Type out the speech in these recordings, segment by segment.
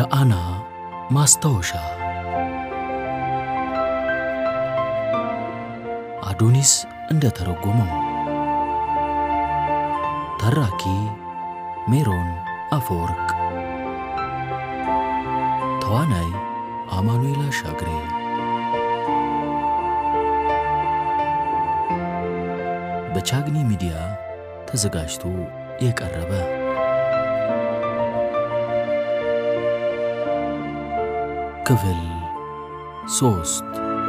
የአና ማስታወሻ አዶኒስ እንደ ተረጎመው ተራኪ ሜሮን አፈወርቅ ተዋናይ አማኑኤል አሻግሬ በቻግኒ ሚዲያ ተዘጋጅቶ የቀረበ ክፍል ሶስት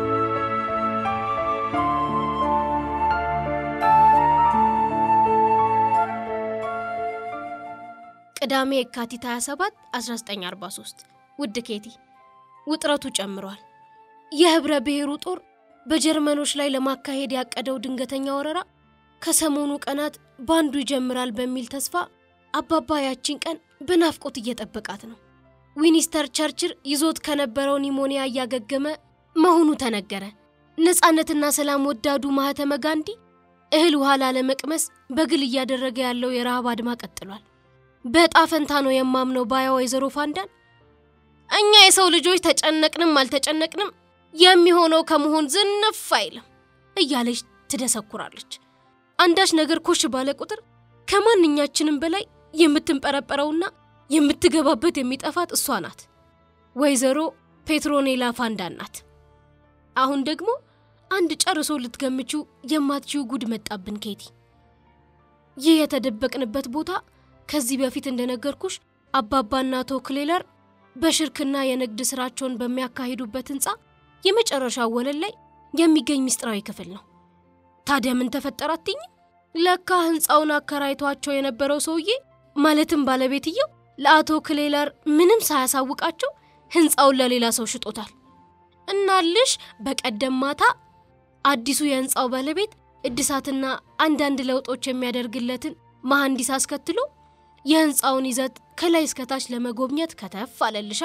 ቅዳሜ የካቲት 27 1943 ውድ ኬቲ ውጥረቱ ጨምሯል። የህብረ ብሔሩ ጦር በጀርመኖች ላይ ለማካሄድ ያቀደው ድንገተኛ ወረራ ከሰሞኑ ቀናት ባንዱ ይጀምራል በሚል ተስፋ አባባ ያቺን ቀን በናፍቆት እየጠበቃት ነው። ዊኒስተር ቸርችል ይዞት ከነበረው ኒሞኒያ እያገገመ መሆኑ ተነገረ። ነፃነትና ሰላም ወዳዱ ማህተመ ጋንዲ እህል ውሃ ላለመቅመስ በግል እያደረገ ያለው የረሃብ አድማ ቀጥሏል። በዕጣ ፈንታ ነው የማምነው ባያ ወይዘሮ ፋንዳን እኛ የሰው ልጆች ተጨነቅንም አልተጨነቅንም የሚሆነው ከመሆን ዝንፍ አይልም እያለች ትደሰኩራለች። አንዳች ነገር ኮሽ ባለ ቁጥር ከማንኛችንም በላይ የምትንጠረጠረውና የምትገባበት የሚጠፋት እሷ ናት። ወይዘሮ ፔትሮኔላ ፋንዳን ናት። አሁን ደግሞ አንድ ጨርሶ ልትገምችው የማትችው ጉድ መጣብን ኬቲ። ይህ የተደበቅንበት ቦታ ከዚህ በፊት እንደነገርኩሽ አባባና አቶ ክሌለር በሽርክና የንግድ ስራቸውን በሚያካሂዱበት ህንፃ የመጨረሻው ወለል ላይ የሚገኝ ምስጢራዊ ክፍል ነው። ታዲያ ምን ተፈጠረ አትይኝም? ለካ ህንፃውን አከራይቷቸው የነበረው ሰውዬ ማለትም ባለቤትየው ለአቶ ክሌለር ምንም ሳያሳውቃቸው ህንፃውን ለሌላ ሰው ሽጦታል። እናልሽ በቀደም ማታ አዲሱ የህንፃው ባለቤት እድሳትና አንዳንድ ለውጦች የሚያደርግለትን መሐንዲስ አስከትሎ የህንፃውን ይዘት ከላይ እስከታች ለመጎብኘት ከተፍ አለልሻ።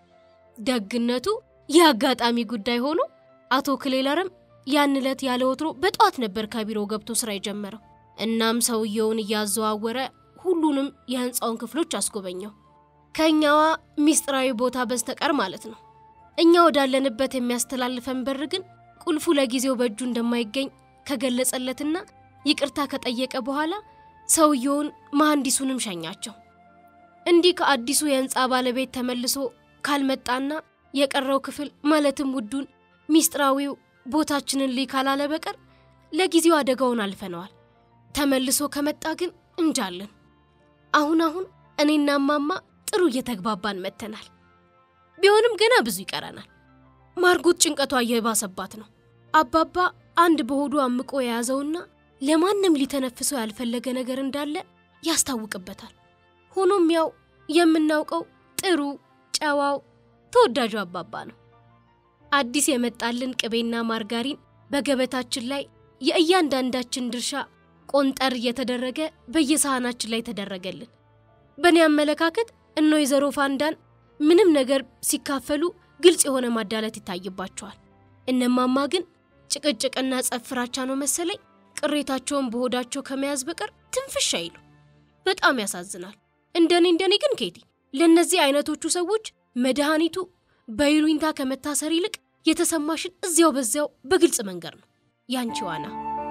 ደግነቱ የአጋጣሚ ጉዳይ ሆኖ አቶ ክሌለርም ያን ዕለት ያለ ወትሮ በጠዋት ነበር ከቢሮ ገብቶ ስራ የጀመረው። እናም ሰውየውን እያዘዋወረ ሁሉንም የህንፃውን ክፍሎች አስጎበኘው። ከእኛዋ ሚስጥራዊ ቦታ በስተቀር ማለት ነው። እኛ ወዳለንበት የሚያስተላልፈን በር ግን ቁልፉ ለጊዜው በእጁ እንደማይገኝ ከገለጸለትና ይቅርታ ከጠየቀ በኋላ ሰውየውን መሐንዲሱንም ሸኛቸው። እንዲህ ከአዲሱ የህንፃ ባለቤት ተመልሶ ካልመጣና የቀረው ክፍል ማለትም ውዱን ሚስጥራዊው ቦታችንን ሊ ካላለ በቀር ለጊዜው አደጋውን አልፈነዋል። ተመልሶ ከመጣ ግን እንጃለን። አሁን አሁን እኔና ማማ ጥሩ እየተግባባን መጥተናል። ቢሆንም ገና ብዙ ይቀረናል። ማርጎት ጭንቀቷ እየባሰባት ነው። አባባ አንድ በሆዱ አምቆ የያዘውና ለማንም ሊተነፍሰው ያልፈለገ ነገር እንዳለ ያስታውቅበታል። ሆኖም ያው የምናውቀው ጥሩ ጨዋው ተወዳጁ አባባ ነው። አዲስ የመጣልን ቅቤና ማርጋሪን በገበታችን ላይ የእያንዳንዳችን ድርሻ ቆንጠር እየተደረገ በየሳህናችን ላይ ተደረገልን። በእኔ አመለካከት እነ ወይዘሮ ፋንዳን ምንም ነገር ሲካፈሉ ግልጽ የሆነ ማዳለት ይታይባቸዋል። እነማማ ግን ጭቅጭቅና ጸብ ፍራቻ ነው መሰለኝ ቅሬታቸውን በሆዳቸው ከመያዝ በቀር ትንፍሽ አይሉ። በጣም ያሳዝናል። እንደኔ እንደኔ ግን ኬቲ ለእነዚህ አይነቶቹ ሰዎች መድኃኒቱ በይሉኝታ ከመታሰር ይልቅ የተሰማሽን እዚያው በዚያው በግልጽ መንገር ነው። ያንቺ ዋና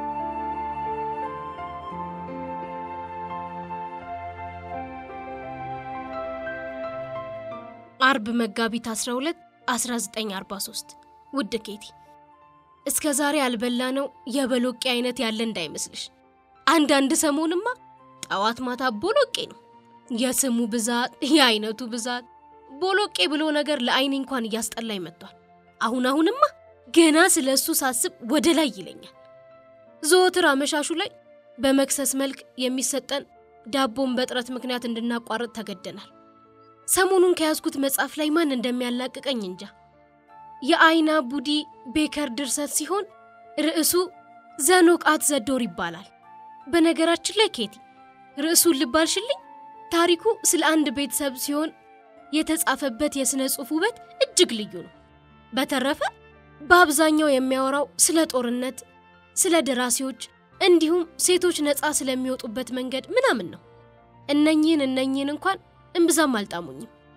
አርብ መጋቢት 12 1943 ውድ ኬቲ እስከ ዛሬ ያልበላነው የበሎቄ አይነት ያለ እንዳይመስልሽ። አንዳንድ ሰሞንማ ጠዋት ማታ ቦሎቄ ነው። የስሙ ብዛት፣ የአይነቱ ብዛት ቦሎቄ ብሎ ነገር ለአይኔ እንኳን እያስጠላኝ መጥቷል። አሁን አሁንማ ገና ስለ እሱ ሳስብ ወደ ላይ ይለኛል። ዘወትር አመሻሹ ላይ በመክሰስ መልክ የሚሰጠን ዳቦን በጥረት ምክንያት እንድናቋርጥ ተገደናል። ሰሞኑን ከያዝኩት መጽሐፍ ላይ ማን እንደሚያላቅቀኝ እንጃ። የአይና ቡዲ ቤከር ድርሰት ሲሆን ርዕሱ ዘኖቃት ዘዶር ይባላል። በነገራችን ላይ ኬቲ ርዕሱን ልባልሽልኝ። ታሪኩ ስለ አንድ ቤተሰብ ሲሆን የተጻፈበት የሥነ ጽሑፍ ውበት እጅግ ልዩ ነው። በተረፈ በአብዛኛው የሚያወራው ስለ ጦርነት፣ ስለ ደራሲዎች እንዲሁም ሴቶች ነፃ ስለሚወጡበት መንገድ ምናምን ነው። እነኚህን እነኚህን እንኳን እምብዛም አልጣሙኝም።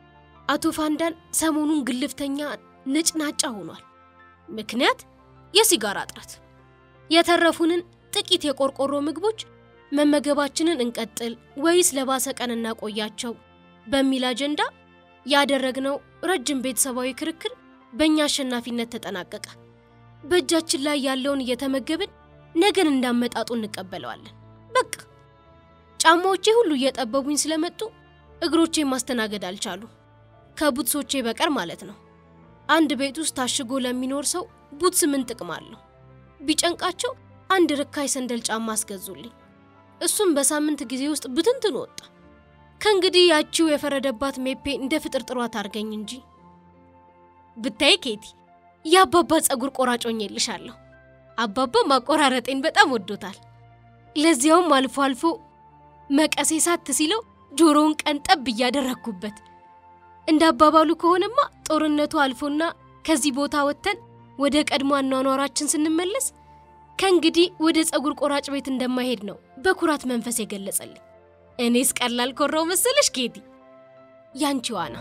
አቶ ፋንዳን ሰሞኑን ግልፍተኛ ነጭናጫ ሆኗል። ምክንያት የሲጋራ እጥረት። የተረፉንን ጥቂት የቆርቆሮ ምግቦች መመገባችንን እንቀጥል ወይስ ለባሰ ቀን እናቆያቸው በሚል አጀንዳ ያደረግነው ረጅም ቤተሰባዊ ክርክር በእኛ አሸናፊነት ተጠናቀቀ። በእጃችን ላይ ያለውን እየተመገብን ነገን እንዳመጣጡ እንቀበለዋለን። በቃ ጫማዎቼ ሁሉ እየጠበቡኝ ስለመጡ እግሮቼ ማስተናገድ አልቻሉ፣ ከቡትሶቼ በቀር ማለት ነው። አንድ ቤት ውስጥ ታሽጎ ለሚኖር ሰው ቡትስ ምን ጥቅም አለው? ቢጨንቃቸው አንድ ርካሽ ሰንደል ጫማ አስገዙልኝ። እሱም በሳምንት ጊዜ ውስጥ ብትንትን ወጣ። ከእንግዲህ ያቺው የፈረደባት ሜፔ እንደ ፍጥር ጥሯት አድርገኝ እንጂ ብታይ ኬቲ የአባባ ጸጉር ቆራጮኝ የልሻለሁ። አባባ ማቆራረጤን በጣም ወዶታል። ለዚያውም አልፎ አልፎ መቀሴ ሳት ሲለው ጆሮውን ቀንጠብ እያደረግኩበት። እንደ አባባሉ ከሆነማ ጦርነቱ አልፎና ከዚህ ቦታ ወጥተን ወደ ቀድሞ አኗኗራችን ስንመለስ ከእንግዲህ ወደ ጸጉር ቆራጭ ቤት እንደማይሄድ ነው በኩራት መንፈስ የገለጸልኝ። እኔስ ቀላል ኮራው መሰለሽ ኬቲ? ያንቺዋ ነው።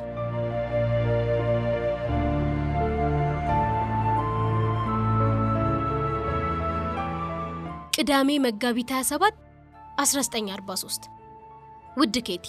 ቅዳሜ መጋቢት 27 1943። ውድ ኬቲ፣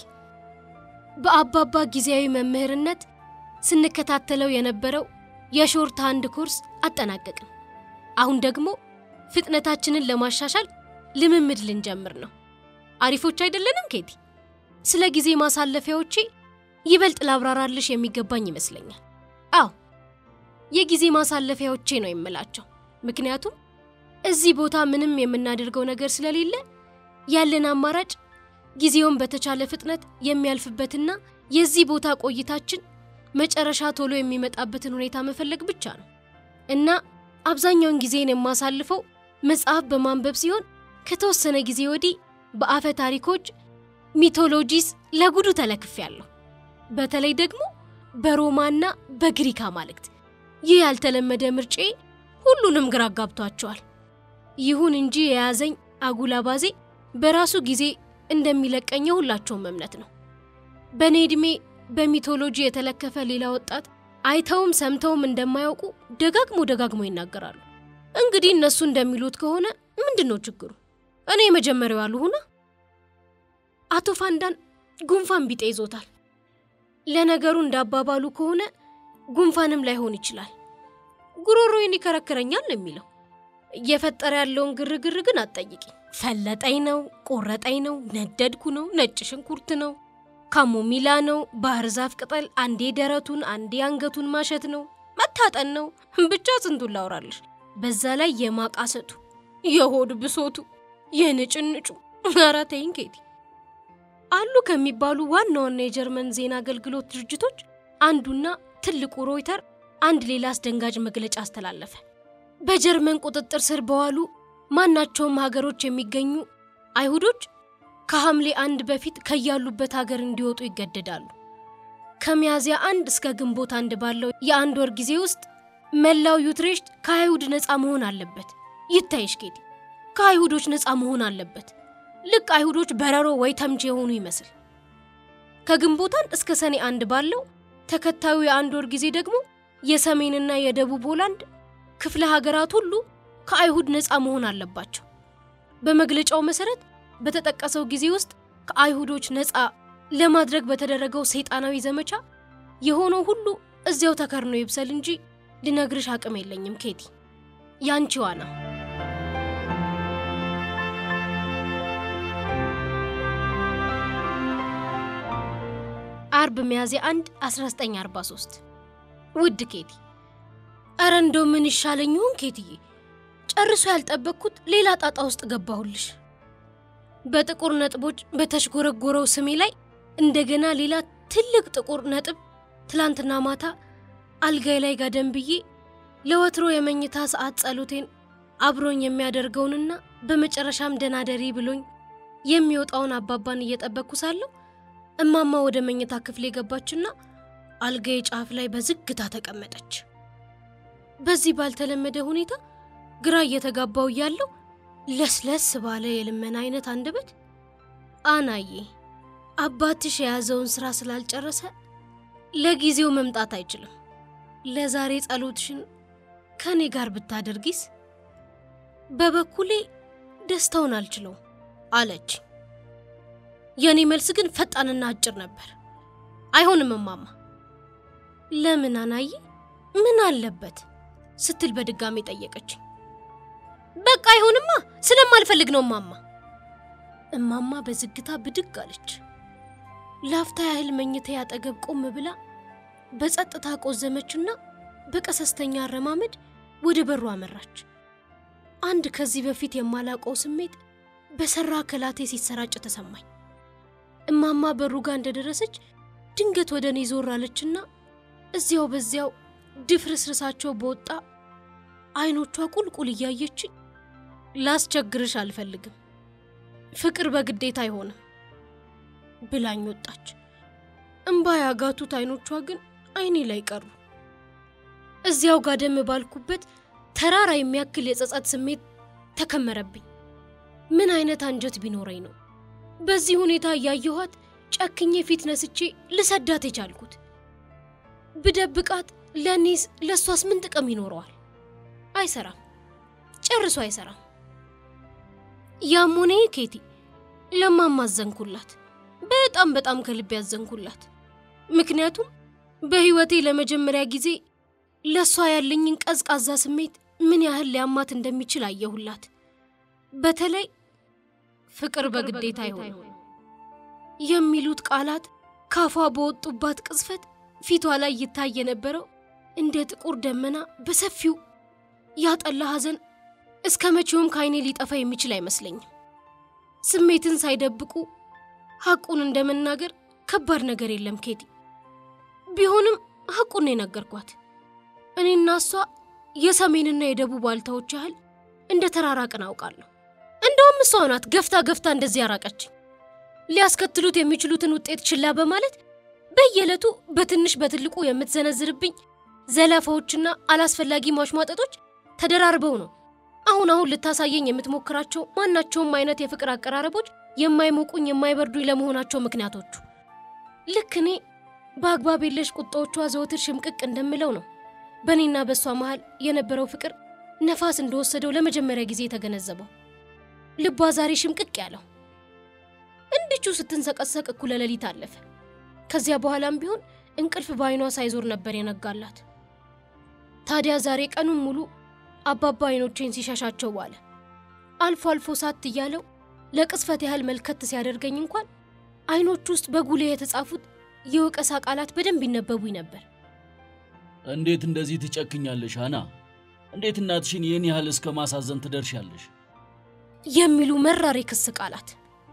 በአባባ ጊዜያዊ መምህርነት ስንከታተለው የነበረው የሾርት ሃንድ ኮርስ አጠናቀቅን። አሁን ደግሞ ፍጥነታችንን ለማሻሻል ልምምድ ልንጀምር ነው። አሪፎች አይደለንም ኬቲ? ስለ ጊዜ ማሳለፊያዎቼ ይበልጥ ላብራራልሽ የሚገባኝ ይመስለኛል። አዎ የጊዜ ማሳለፊያዎቼ ነው የምላቸው፣ ምክንያቱም እዚህ ቦታ ምንም የምናደርገው ነገር ስለሌለ ያለን አማራጭ ጊዜውን በተቻለ ፍጥነት የሚያልፍበትና የዚህ ቦታ ቆይታችን መጨረሻ ቶሎ የሚመጣበትን ሁኔታ መፈለግ ብቻ ነው እና አብዛኛውን ጊዜን የማሳልፈው መጽሐፍ በማንበብ ሲሆን ከተወሰነ ጊዜ ወዲህ በአፈ ታሪኮች ሚቶሎጂስ ለጉዱ ተለክፌያለሁ። በተለይ ደግሞ በሮማና በግሪክ አማልክት። ይህ ያልተለመደ ምርጬ ሁሉንም ግራ አጋብቷቸዋል። ይሁን እንጂ የያዘኝ አጉል አባዜ በራሱ ጊዜ እንደሚለቀኝ የሁላቸውም እምነት ነው። በእኔ ዕድሜ በሚቶሎጂ የተለከፈ ሌላ ወጣት አይተውም ሰምተውም እንደማያውቁ ደጋግሞ ደጋግሞ ይናገራሉ። እንግዲህ እነሱ እንደሚሉት ከሆነ ምንድን ነው ችግሩ? እኔ የመጀመሪያው አልሁና። አቶ ፋንዳን ጉንፋን ቢጤ ይዞታል። ለነገሩ እንዳባባሉ ከሆነ ጉንፋንም ላይሆን ይችላል። ጉሮሮዬን ይከረክረኛል ነው የሚለው። እየፈጠረ ያለውን ግርግር ግን አትጠይቂ። ፈለጠኝ ነው፣ ቆረጠኝ ነው፣ ነደድኩ ነው፣ ነጭ ሽንኩርት ነው፣ ካሞሚላ ነው፣ ባህር ዛፍ ቅጠል፣ አንዴ ደረቱን አንዴ አንገቱን ማሸት ነው፣ መታጠን ነው። ብቻ ስንቱን ላውራልሽ። በዛ ላይ የማቃሰቱ፣ የሆድ ብሶቱ፣ የንጭንጩ። ኧረ ተይኝ ኬቲ። አሉ ከሚባሉ ዋና ዋና የጀርመን ዜና አገልግሎት ድርጅቶች አንዱና ትልቁ ሮይተር አንድ ሌላ አስደንጋጭ መግለጫ አስተላለፈ። በጀርመን ቁጥጥር ስር በዋሉ ማናቸውም ሀገሮች የሚገኙ አይሁዶች ከሐምሌ አንድ በፊት ከያሉበት ሀገር እንዲወጡ ይገደዳሉ። ከሚያዝያ አንድ እስከ ግንቦት አንድ ባለው የአንድ ወር ጊዜ ውስጥ መላው ዩትሬሽት ከአይሁድ ነፃ መሆን አለበት። ይታይሽ ኬቲ፣ ከአይሁዶች ነፃ መሆን አለበት። ልክ አይሁዶች በረሮ ወይ ተምች የሆኑ ይመስል። ከግንቦት አንድ እስከ ሰኔ አንድ ባለው ተከታዩ የአንድ ወር ጊዜ ደግሞ የሰሜንና የደቡብ ሆላንድ ክፍለ ሀገራት ሁሉ ከአይሁድ ነፃ መሆን አለባቸው። በመግለጫው መሰረት በተጠቀሰው ጊዜ ውስጥ ከአይሁዶች ነፃ ለማድረግ በተደረገው ሰይጣናዊ ዘመቻ የሆነው ሁሉ እዚያው ተከርኖ ይብሰል እንጂ ልነግርሽ አቅም የለኝም ኬቲ። ያንቺዋ ነው። አርብ ሚያዝያ 1 1943 ውድ ኬቲ፣ እረ እንደው ምን ይሻለኝ ይሆን ኬትዬ? ጨርሶ ያልጠበቅኩት ሌላ ጣጣ ውስጥ ገባሁልሽ። በጥቁር ነጥቦች በተሽጎረጎረው ስሜ ላይ እንደገና ሌላ ትልቅ ጥቁር ነጥብ። ትላንትና ማታ አልጋይ ላይ ጋደም ብዬ ለወትሮ የመኝታ ሰዓት ጸሎቴን አብሮኝ የሚያደርገውንና በመጨረሻም ደናደሪ ብሎኝ የሚወጣውን አባባን እየጠበቅኩ ሳለሁ እማማ ወደ መኝታ ክፍሌ ገባችና አልጋዬ ጫፍ ላይ በዝግታ ተቀመጠች። በዚህ ባልተለመደ ሁኔታ ግራ እየተጋባው እያለሁ ለስለስ ባለ የልመና አይነት አንደበት አናዬ አባትሽ የያዘውን ስራ ስላልጨረሰ ለጊዜው መምጣት አይችልም። ለዛሬ ጸሎትሽን ከእኔ ጋር ብታደርጊስ? በበኩሌ ደስታውን አልችለውም አለች። የእኔ መልስ ግን ፈጣንና አጭር ነበር። አይሆንም እማማ። ለምን አናዬ? ምን አለበት ስትል በድጋሚ ጠየቀችኝ። በቃ አይሆንማ፣ ስለማልፈልግ ነው እማማ። እማማ በዝግታ ብድግ አለች። ላፍታ ያህል መኝታ አጠገብ ቆም ብላ በጸጥታ ቆዘመችና በቀሰስተኛ አረማመድ ወደ በሩ አመራች። አንድ ከዚህ በፊት የማላውቀው ስሜት በሰራ ከላቴ ሲሰራጭ ተሰማኝ። እማማ በሩ ጋር እንደደረሰች ድንገት ወደ እኔ ዞር አለችና እዚያው በዚያው ድፍርስርሳቸው በወጣ አይኖቿ ቁልቁል እያየችኝ ላስቸግርሽ አልፈልግም፣ ፍቅር በግዴታ አይሆንም ብላኝ ወጣች። እምባ ያጋቱት አይኖቿ ግን አይኔ ላይ ቀሩ። እዚያው ጋደም ባልኩበት ተራራ የሚያክል የጸጸት ስሜት ተከመረብኝ። ምን አይነት አንጀት ቢኖረኝ ነው በዚህ ሁኔታ እያየኋት ጨክኜ ፊት ነስቼ ልሰዳት የቻልኩት? ብደብቃት ለእኔስ ለእሷስ ምን ጥቅም ይኖረዋል? አይሰራም፣ ጨርሶ አይሰራም። ያም ሆነ ኬቲ ለማማ አዘንኩላት። በጣም በጣም ከልብ ያዘንኩላት። ምክንያቱም በሕይወቴ ለመጀመሪያ ጊዜ ለእሷ ያለኝን ቀዝቃዛ ስሜት ምን ያህል ሊያማት እንደሚችል አየሁላት። በተለይ ፍቅር በግዴታ አይሆንም የሚሉት ቃላት ካፏ በወጡባት ቅጽበት ፊቷ ላይ ይታይ የነበረው እንደ ጥቁር ደመና በሰፊው ያጠላ ሐዘን እስከ መቼውም ከዓይኔ ሊጠፋ የሚችል አይመስለኝም። ስሜትን ሳይደብቁ ሐቁን እንደ መናገር ከባድ ነገር የለም ኬቲ። ቢሆንም ሐቁን ነው የነገርኳት። እኔና እሷ የሰሜንና የደቡብ ዋልታዎች ያህል እንደ ተራራቅን አውቃለሁ። እንደውም እሷ ናት ገፍታ ገፍታ እንደዚህ ያራቀችኝ። ሊያስከትሉት የሚችሉትን ውጤት ችላ በማለት በየዕለቱ በትንሽ በትልቁ የምትዘነዝርብኝ ዘለፋዎችና አላስፈላጊ ማሽሟጠጦች ተደራርበው ነው አሁን አሁን ልታሳየኝ የምትሞክራቸው ማናቸውም አይነት የፍቅር አቀራረቦች የማይሞቁኝ የማይበርዱኝ ለመሆናቸው ምክንያቶቹ። ልክ እኔ በአግባብ የለሽ ቁጣዎቿ ዘወትር ሽምቅቅ እንደምለው ነው በእኔና በእሷ መሃል የነበረው ፍቅር ነፋስ እንደወሰደው ለመጀመሪያ ጊዜ የተገነዘበው። ልቧ ዛሬ ሽምቅቅ ያለው እንድቹ ስትንሰቀሰቅ እኩለ ሌሊት አለፈ። ከዚያ በኋላም ቢሆን እንቅልፍ በዓይኗ ሳይዞር ነበር የነጋላት። ታዲያ ዛሬ ቀኑን ሙሉ አባባ አይኖቼን ሲሻሻቸው ዋለ። አልፎ አልፎ ሳት እያለው ለቅጽበት ያህል መልከት ሲያደርገኝ እንኳን አይኖቹ ውስጥ በጉልህ የተጻፉት የወቀሳ ቃላት በደንብ ይነበቡኝ ነበር። እንዴት እንደዚህ ትጨክኛለሽ አና? እንዴት እናትሽን ይህን ያህል እስከ ማሳዘን ትደርሻለሽ? የሚሉ መራር የክስ ቃላት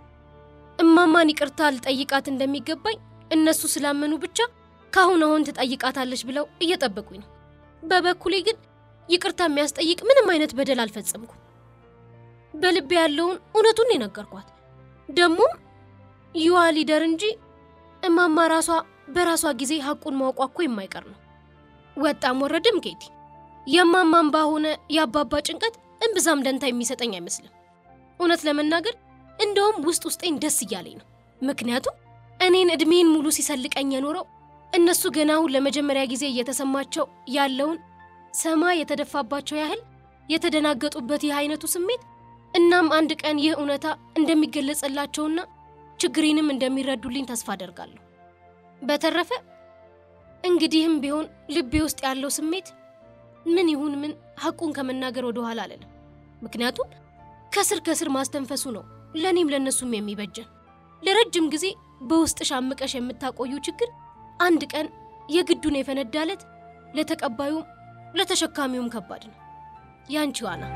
እማማን ይቅርታ ልጠይቃት እንደሚገባኝ እነሱ ስላመኑ ብቻ ካሁን አሁን ትጠይቃታለች ብለው እየጠበቁኝ ነው። በበኩሌ ግን ይቅርታ የሚያስጠይቅ ምንም አይነት በደል አልፈጸምኩም። በልቤ ያለውን እውነቱን የነገርኳት ደግሞም ይዋ ሊደር እንጂ እማማ ራሷ በራሷ ጊዜ ሐቁን ማውቋ እኮ የማይቀር ነው። ወጣም ወረድም ኬቲ የማማም ባሆነ የአባባ ጭንቀት እምብዛም ደንታ የሚሰጠኝ አይመስልም። እውነት ለመናገር እንደውም ውስጥ ውስጤን ደስ እያለኝ ነው። ምክንያቱም እኔን ዕድሜን ሙሉ ሲሰልቀኝ የኖረው እነሱ ገና አሁን ለመጀመሪያ ጊዜ እየተሰማቸው ያለውን ሰማይ የተደፋባቸው ያህል የተደናገጡበት ይህ አይነቱ ስሜት እናም አንድ ቀን ይህ እውነታ እንደሚገለጽላቸውና ችግሬንም እንደሚረዱልኝ ተስፋ አደርጋለሁ። በተረፈ እንግዲህም ቢሆን ልቤ ውስጥ ያለው ስሜት ምን ይሁን ምን ሐቁን ከመናገር ወደ ኋላ አልልም። ምክንያቱም ከስር ከስር ማስተንፈሱ ነው ለእኔም ለእነሱም የሚበጀን። ለረጅም ጊዜ በውስጥሽ አምቀሽ የምታቆዩ ችግር አንድ ቀን የግዱን የፈነዳለት ለተቀባዩም ለተሸካሚውም ከባድ ነው። ያንቺ ዋና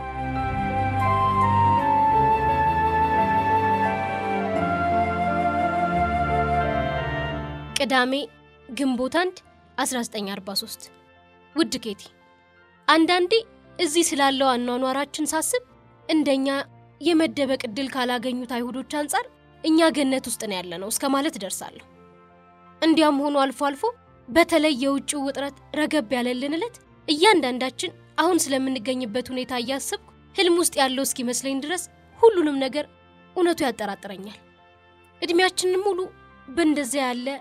ቅዳሜ ግንቦት 1 1943 ውድ ኬቲ፣ አንዳንዴ እዚህ ስላለው አኗኗራችን ሳስብ እንደኛ የመደበቅ ዕድል ካላገኙት አይሁዶች አንጻር እኛ ገነት ውስጥ ነው ያለነው እስከ ማለት እደርሳለሁ። እንዲያም ሆኖ አልፎ አልፎ በተለይ የውጭው ውጥረት ረገብ ያለልን ዕለት እያንዳንዳችን አሁን ስለምንገኝበት ሁኔታ እያሰብኩ ህልም ውስጥ ያለው እስኪመስለኝ ድረስ ሁሉንም ነገር እውነቱ ያጠራጥረኛል። ዕድሜያችንን ሙሉ በእንደዚያ ያለ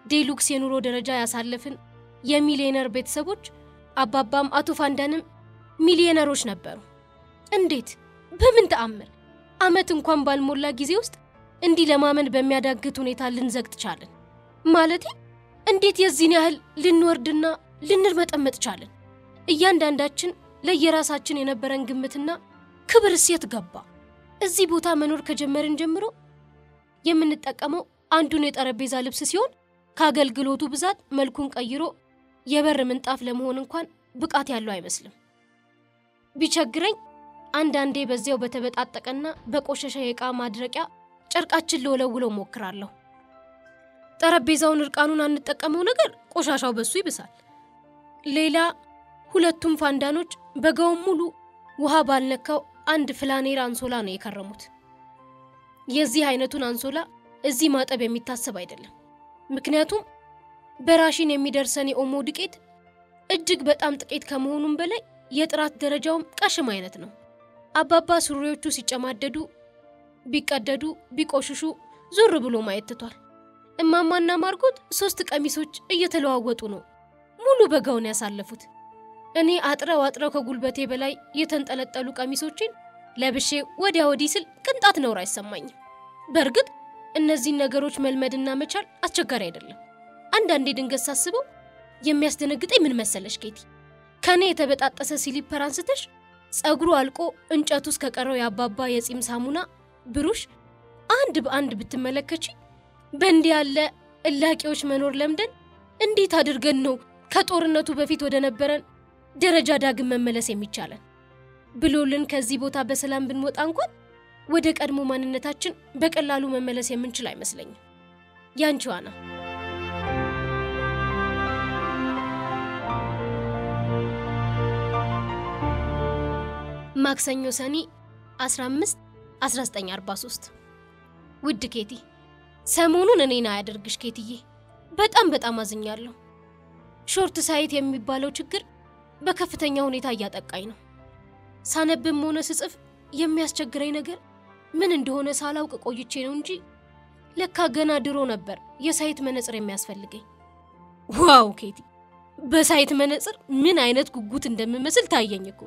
ዴሉክስ የኑሮ ደረጃ ያሳለፍን የሚሊዮነር ቤተሰቦች አባባም አቶ ፋንዳንም ሚሊዮነሮች ነበሩ። እንዴት በምን ተአምር ዓመት እንኳን ባልሞላ ጊዜ ውስጥ እንዲህ ለማመን በሚያዳግት ሁኔታ ልንዘግጥ ቻልን? ማለቴ እንዴት የዚህን ያህል ልንወርድና ልንርመጠመጥ ቻልን? እያንዳንዳችን ለየራሳችን የነበረን ግምትና ክብር እሴት ገባ። እዚህ ቦታ መኖር ከጀመርን ጀምሮ የምንጠቀመው አንዱን የጠረጴዛ ልብስ ሲሆን ከአገልግሎቱ ብዛት መልኩን ቀይሮ የበር ምንጣፍ ለመሆን እንኳን ብቃት ያለው አይመስልም። ቢቸግረኝ አንዳንዴ በዚያው በተበጣጠቀና በቆሸሸ የዕቃ ማድረቂያ ጨርቃችን ልወለውለው ሞክራለሁ። ጠረጴዛውን እርቃኑን አንጠቀመው ነገር ቆሻሻው በሱ ይብሳል። ሌላ ሁለቱም ፋንዳኖች በጋውን ሙሉ ውሃ ባልነካው አንድ ፍላኔር አንሶላ ነው የከረሙት። የዚህ አይነቱን አንሶላ እዚህ ማጠብ የሚታሰብ አይደለም። ምክንያቱም በራሽን የሚደርሰን የኦሞ ዱቄት እጅግ በጣም ጥቂት ከመሆኑም በላይ የጥራት ደረጃውም ቀሽም አይነት ነው። አባባ ሱሪዎቹ ሲጨማደዱ፣ ቢቀደዱ፣ ቢቆሽሹ ዞር ብሎ ማየት ትቷል። እማማና ማርጎት ሶስት ቀሚሶች እየተለዋወጡ ነው ሙሉ በጋውን ያሳለፉት። እኔ አጥረው አጥረው ከጉልበቴ በላይ የተንጠለጠሉ ቀሚሶችን ለብሼ ወዲያ ወዲህ ስል ቅንጣት ነውር አይሰማኝም። በእርግጥ እነዚህን ነገሮች መልመድና መቻል አስቸጋሪ አይደለም። አንዳንዴ ድንገት ሳስበው የሚያስደነግጠኝ ምን መሰለሽ ኬቲ፣ ከእኔ የተበጣጠሰ ሲሊፐር አንስተሽ ጸጉሩ አልቆ እንጨቱ ውስጥ ከቀረው የአባባ የጺም ሳሙና ብሩሽ አንድ በአንድ ብትመለከች በእንዲህ ያለ እላቂዎች መኖር ለምደን እንዴት አድርገን ነው ከጦርነቱ በፊት ወደ ነበረን ደረጃ ዳግም መመለስ የሚቻለን? ብሎልን ከዚህ ቦታ በሰላም ብንወጣ እንኳን ወደ ቀድሞ ማንነታችን በቀላሉ መመለስ የምንችል አይመስለኝም። ያንቺ ዋና ማክሰኞ ሰኔ 15 1943 ውድ ኬቲ፣ ሰሞኑን እኔን አያደርግሽ ኬትዬ፣ በጣም በጣም አዝኛለሁ። ሾርት ሳይት የሚባለው ችግር በከፍተኛ ሁኔታ እያጠቃኝ ነው። ሳነብም ሆነ ስጽፍ የሚያስቸግረኝ ነገር ምን እንደሆነ ሳላውቅ ቆይቼ ነው እንጂ ለካ ገና ድሮ ነበር የሳይት መነጽር የሚያስፈልገኝ። ዋው ኬቲ፣ በሳይት መነጽር ምን አይነት ጉጉት እንደምመስል ታየኝ እኮ።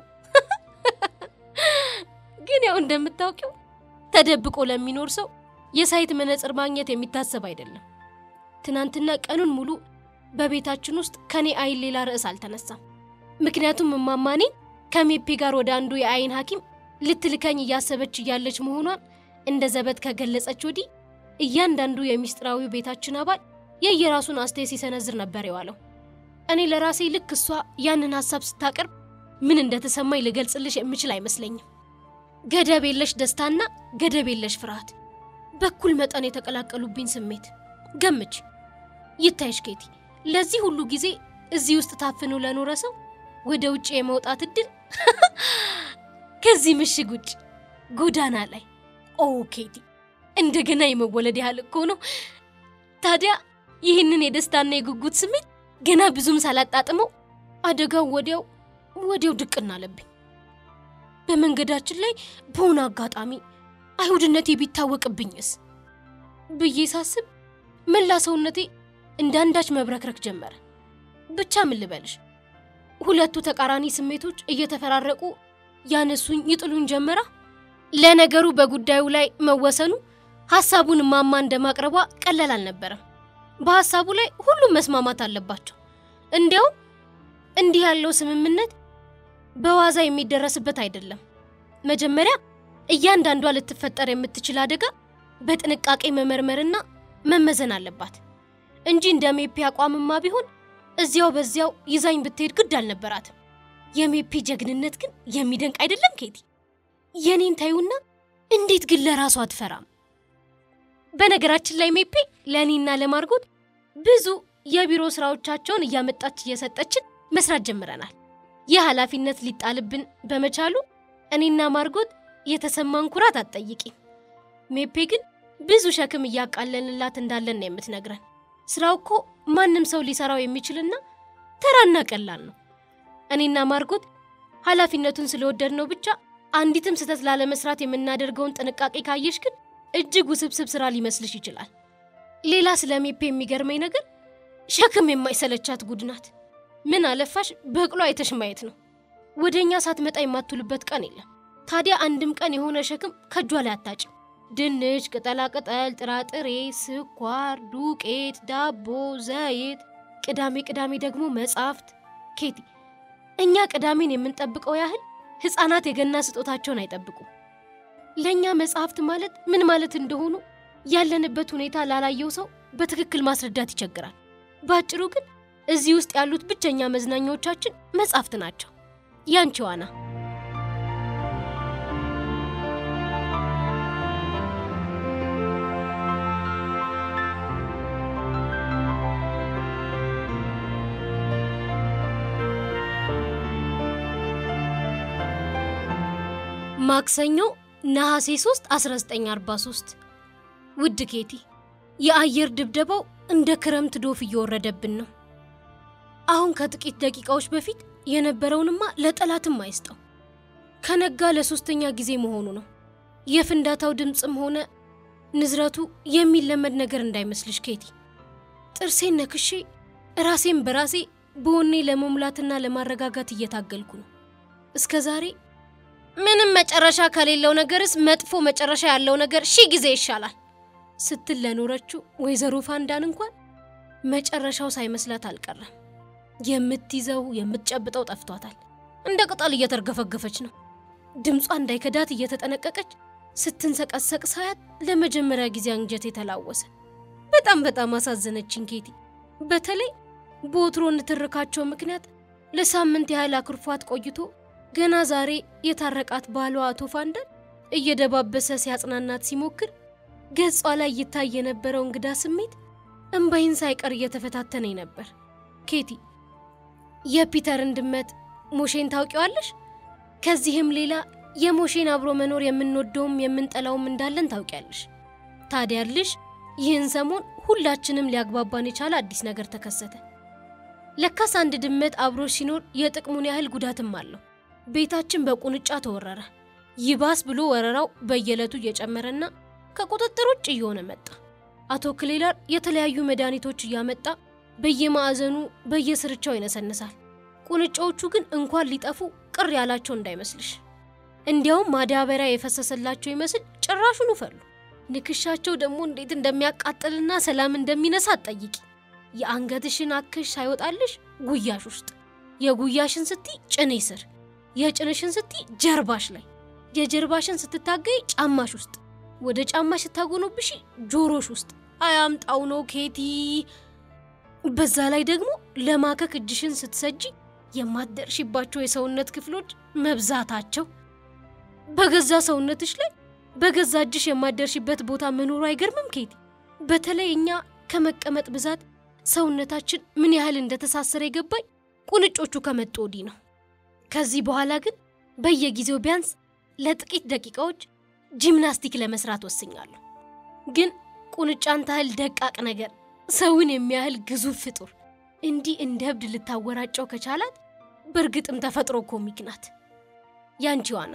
ግን ያው እንደምታውቂው ተደብቆ ለሚኖር ሰው የሳይት መነጽር ማግኘት የሚታሰብ አይደለም። ትናንትና ቀኑን ሙሉ በቤታችን ውስጥ ከኔ አይን ሌላ ርዕስ አልተነሳም። ምክንያቱም እማማኔ ከሜፔ ጋር ወደ አንዱ የአይን ሐኪም ልትልከኝ እያሰበች እያለች መሆኗን እንደ ዘበት ከገለጸች ወዲህ እያንዳንዱ የሚስጥራዊ ቤታችን አባል የየራሱን አስተያየት ሲሰነዝር ነበር የዋለው። እኔ ለራሴ ልክ እሷ ያንን ሀሳብ ስታቀርብ ምን እንደተሰማኝ ልገልጽልሽ የምችል አይመስለኝም። ገደብ የለሽ ደስታና ገደብ የለሽ ፍርሃት በኩል መጠን የተቀላቀሉብኝ ስሜት ገምች። ይታይሽ ኬቲ፣ ለዚህ ሁሉ ጊዜ እዚህ ውስጥ ታፍኖ ለኖረ ሰው ወደ ውጭ የመውጣት እድል ከዚህ ምሽግ ውጭ ጎዳና ላይ ኦ ኬቲ፣ እንደገና የመወለድ ያህል እኮ ነው። ታዲያ ይህንን የደስታና የጉጉት ስሜት ገና ብዙም ሳላጣጥመው አደጋው ወዲያው ወዲያው ድቅና አለብኝ። በመንገዳችን ላይ በሆነ አጋጣሚ አይሁድነቴ ቢታወቅብኝስ ብዬ ሳስብ መላ ሰውነቴ እንደ አንዳች መብረክረክ ጀመረ። ብቻ ምን ልበልሽ፣ ሁለቱ ተቃራኒ ስሜቶች እየተፈራረቁ ያነሱኝ ይጥሉኝ ጀመራ። ለነገሩ በጉዳዩ ላይ መወሰኑ ሐሳቡን ማማ እንደማቅረቧ ቀላል አልነበረም። በሐሳቡ ላይ ሁሉም መስማማት አለባቸው። እንዲያውም እንዲህ ያለው ስምምነት በዋዛ የሚደረስበት አይደለም። መጀመሪያ እያንዳንዷ ልትፈጠር የምትችል አደጋ በጥንቃቄ መመርመርና መመዘን አለባት እንጂ እንደ ሜፔ አቋምማ ቢሆን እዚያው በዚያው ይዛኝ ብትሄድ ግድ አልነበራትም። የሜፔ ጀግንነት ግን የሚደንቅ አይደለም ኬቲ? የኔን ታዩና እንዴት ግን ለራሷ አትፈራም? በነገራችን ላይ ሜፔ ለእኔና ለማርጎት ብዙ የቢሮ ስራዎቻቸውን እያመጣች እየሰጠችን መስራት ጀምረናል። ይህ ኃላፊነት ሊጣልብን በመቻሉ እኔና ማርጎት የተሰማን ኩራት አትጠይቂም። ሜፔ ግን ብዙ ሸክም እያቃለልላት እንዳለን ነው የምትነግረን። ስራው እኮ ማንም ሰው ሊሰራው የሚችልና ተራና ቀላል ነው። እኔና ማርጎት ኃላፊነቱን ስለወደድነው ብቻ አንዲትም ስህተት ላለመስራት የምናደርገውን ጥንቃቄ ካየሽ ግን እጅግ ውስብስብ ስራ ሊመስልሽ ይችላል። ሌላ ስለ ሜፔ የሚገርመኝ ነገር ሸክም የማይሰለቻት ጉድ ናት። ምን አለፋሽ በቅሎ አይተሽ ማየት ነው። ወደ እኛ ሳትመጣ የማትውልበት ቀን የለም። ታዲያ አንድም ቀን የሆነ ሸክም ከእጇ ላይ አታጭም። ድንች፣ ቅጠላቅጠል፣ ጥራጥሬ፣ ስኳር፣ ዱቄት፣ ዳቦ፣ ዘይት፣ ቅዳሜ ቅዳሜ ደግሞ መጽሐፍት። ኬቲ እኛ ቅዳሜን የምንጠብቀው ያህል ሕፃናት የገና ስጦታቸውን አይጠብቁም። ለእኛ መጽሐፍት ማለት ምን ማለት እንደሆኑ ያለንበት ሁኔታ ላላየው ሰው በትክክል ማስረዳት ይቸግራል። በአጭሩ ግን እዚህ ውስጥ ያሉት ብቸኛ መዝናኛዎቻችን መጽሐፍት ናቸው። ያንቺ ዋና ማክሰኞ ነሐሴ 3 1943 ውድ ኬቲ የአየር ድብደባው እንደ ክረምት ዶፍ እየወረደብን ነው። አሁን ከጥቂት ደቂቃዎች በፊት የነበረውንማ ለጠላትም አይስጠው። ከነጋ ለሶስተኛ ጊዜ መሆኑ ነው። የፍንዳታው ድምፅም ሆነ ንዝረቱ የሚለመድ ነገር እንዳይመስልሽ ኬቲ። ጥርሴን ነክሼ ራሴን በራሴ በወኔ ለመሙላትና ለማረጋጋት እየታገልኩ ነው። እስከ ዛሬ ምንም መጨረሻ ከሌለው ነገርስ መጥፎ መጨረሻ ያለው ነገር ሺህ ጊዜ ይሻላል ስትል ለኖረችው ወይዘሮ ፋንዳን እንኳን መጨረሻው ሳይመስላት አልቀረም። የምትይዘው የምትጨብጠው ጠፍቷታል። እንደ ቅጠል እየተርገፈገፈች ነው። ድምጿ እንዳይከዳት እየተጠነቀቀች ስትንሰቀሰቅ ሳያት ለመጀመሪያ ጊዜ አንጀት የተላወሰ። በጣም በጣም አሳዘነችኝ ኬቲ። በተለይ በወትሮ ንትርካቸው ምክንያት ለሳምንት ያህል አኩርፏት ቆይቶ ገና ዛሬ የታረቃት ባሏ አቶ ፋንዳን እየደባበሰ ሲያጽናናት ሲሞክር ገጿ ላይ ይታይ የነበረው እንግዳ ስሜት እምባይን ሳይቀር እየተፈታተነኝ ነበር። ኬቲ የፒተርን ድመት ሞሼን ታውቂዋለሽ? ከዚህም ሌላ የሞሼን አብሮ መኖር የምንወደውም የምንጠላውም እንዳለን ታውቂያለሽ። ታዲያልሽ ይህን ሰሞን ሁላችንም ሊያግባባን የቻለ አዲስ ነገር ተከሰተ። ለካስ አንድ ድመት አብሮ ሲኖር የጥቅሙን ያህል ጉዳትም አለው። ቤታችን በቁንጫ ተወረረ። ይባስ ብሎ ወረራው በየዕለቱ እየጨመረና ከቁጥጥር ውጭ እየሆነ መጣ። አቶ ክሌላር የተለያዩ መድኃኒቶች እያመጣ በየማዕዘኑ በየስርቻው ይነሰንሳል። ቁንጫዎቹ ግን እንኳን ሊጠፉ ቅር ያላቸው እንዳይመስልሽ። እንዲያውም ማዳበሪያ የፈሰሰላቸው ይመስል ጭራሹን ፈሉ። ንክሻቸው ደግሞ እንዴት እንደሚያቃጥልና ሰላም እንደሚነሳ አትጠይቂ። የአንገትሽን አክሽ ሳይወጣልሽ ጉያሽ ውስጥ፣ የጉያሽን ስቲ ጭኔ ስር፣ የጭንሽን ስቲ ጀርባሽ ላይ፣ የጀርባሽን ስትታገይ ጫማሽ ውስጥ፣ ወደ ጫማሽ ስታጎኖብሽ ጆሮሽ ውስጥ። አያምጣው ነው ኬቲ። በዛ ላይ ደግሞ ለማከክ እጅሽን ስትሰጂ የማትደርሽባቸው የሰውነት ክፍሎች መብዛታቸው። በገዛ ሰውነትሽ ላይ በገዛ እጅሽ የማትደርሽበት ቦታ መኖሩ አይገርምም ኬቲ? በተለይ እኛ ከመቀመጥ ብዛት ሰውነታችን ምን ያህል እንደተሳሰረ የገባኝ ቁንጮቹ ከመጡ ወዲህ ነው። ከዚህ በኋላ ግን በየጊዜው ቢያንስ ለጥቂት ደቂቃዎች ጂምናስቲክ ለመስራት ወስኛለሁ። ግን ቁንጫን ታህል ደቃቅ ነገር ሰውን የሚያህል ግዙፍ ፍጡር እንዲህ እንደ እብድ ልታወራጨው ከቻላት በእርግጥም ተፈጥሮ ኮሚክ ናት። ያንቺ ዋና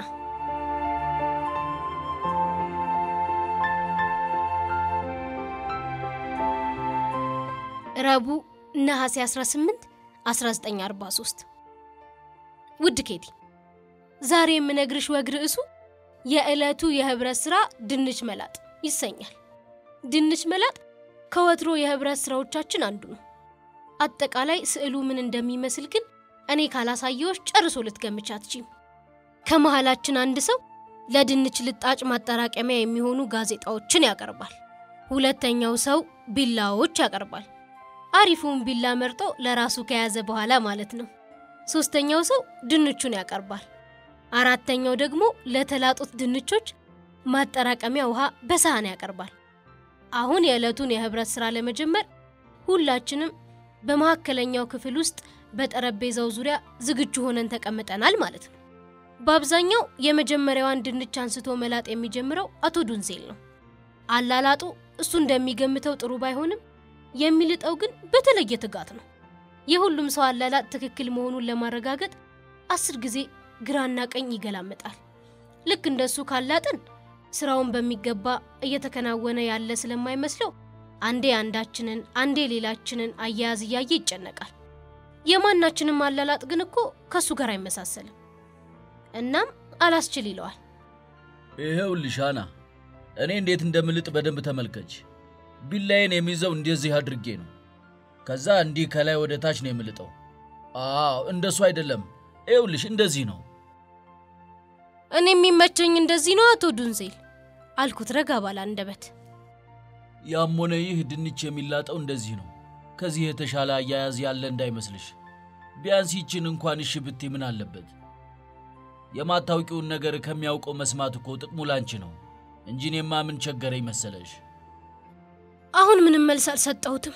ረቡዕ ነሐሴ 18 1943 ውድ ኬቲ ዛሬ የምነግርሽ ወግ ርዕሱ የዕለቱ የህብረት ሥራ ድንች መላጥ ይሰኛል። ድንች መላጥ ከወትሮ የህብረት ሥራዎቻችን አንዱ ነው። አጠቃላይ ስዕሉ ምን እንደሚመስል ግን እኔ ካላሳየዎች ጨርሶ ልትገምች አትችይም። ከመሃላችን አንድ ሰው ለድንች ልጣጭ ማጠራቀሚያ የሚሆኑ ጋዜጣዎችን ያቀርባል። ሁለተኛው ሰው ቢላዎች ያቀርባል። አሪፉን ቢላ መርጦ ለራሱ ከያዘ በኋላ ማለት ነው። ሶስተኛው ሰው ድንቹን ያቀርባል። አራተኛው ደግሞ ለተላጡት ድንቾች ማጠራቀሚያ ውሃ በሳህን ያቀርባል። አሁን የዕለቱን የህብረት ሥራ ለመጀመር ሁላችንም በመካከለኛው ክፍል ውስጥ በጠረጴዛው ዙሪያ ዝግጁ ሆነን ተቀምጠናል ማለት ነው። በአብዛኛው የመጀመሪያዋን ድንች አንስቶ መላጥ የሚጀምረው አቶ ዱንሴል ነው። አላላጡ እሱ እንደሚገምተው ጥሩ ባይሆንም የሚልጠው ግን በተለየ ትጋት ነው። የሁሉም ሰው አላላጥ ትክክል መሆኑን ለማረጋገጥ አስር ጊዜ ግራና ቀኝ ይገላምጣል። ልክ እንደሱ ካላጥን ስራውን በሚገባ እየተከናወነ ያለ ስለማይመስለው አንዴ አንዳችንን አንዴ ሌላችንን አያያዝ እያየ ይጨነቃል። የማናችንም አላላጥ ግን እኮ ከእሱ ጋር አይመሳሰልም። እናም አላስችል ይለዋል። ይኸውልሽ ሃና፣ እኔ እንዴት እንደምልጥ በደንብ ተመልከች። ቢላዬን የሚይዘው እንደዚህ አድርጌ ነው። ከዛ እንዲህ ከላይ ወደ ታች ነው የምልጠው። አዎ እንደሱ አይደለም። ይኸውልሽ እንደዚህ ነው። እኔ የሚመቸኝ እንደዚህ ነው አቶ ዱንሴል አልኩት ረጋ ባለ አንደበት። ያም ሆነ ይህ ድንች የሚላጠው እንደዚህ ነው። ከዚህ የተሻለ አያያዝ ያለ እንዳይመስልሽ። ቢያንስ ይችን እንኳን እሺ ብቴ ምን አለበት? የማታውቂውን ነገር ከሚያውቀው መስማት እኮ ጥቅሙ ላንቺ ነው እንጂ እኔማ ምን ቸገረኝ መሰለሽ። አሁን ምንም መልስ አልሰጠሁትም።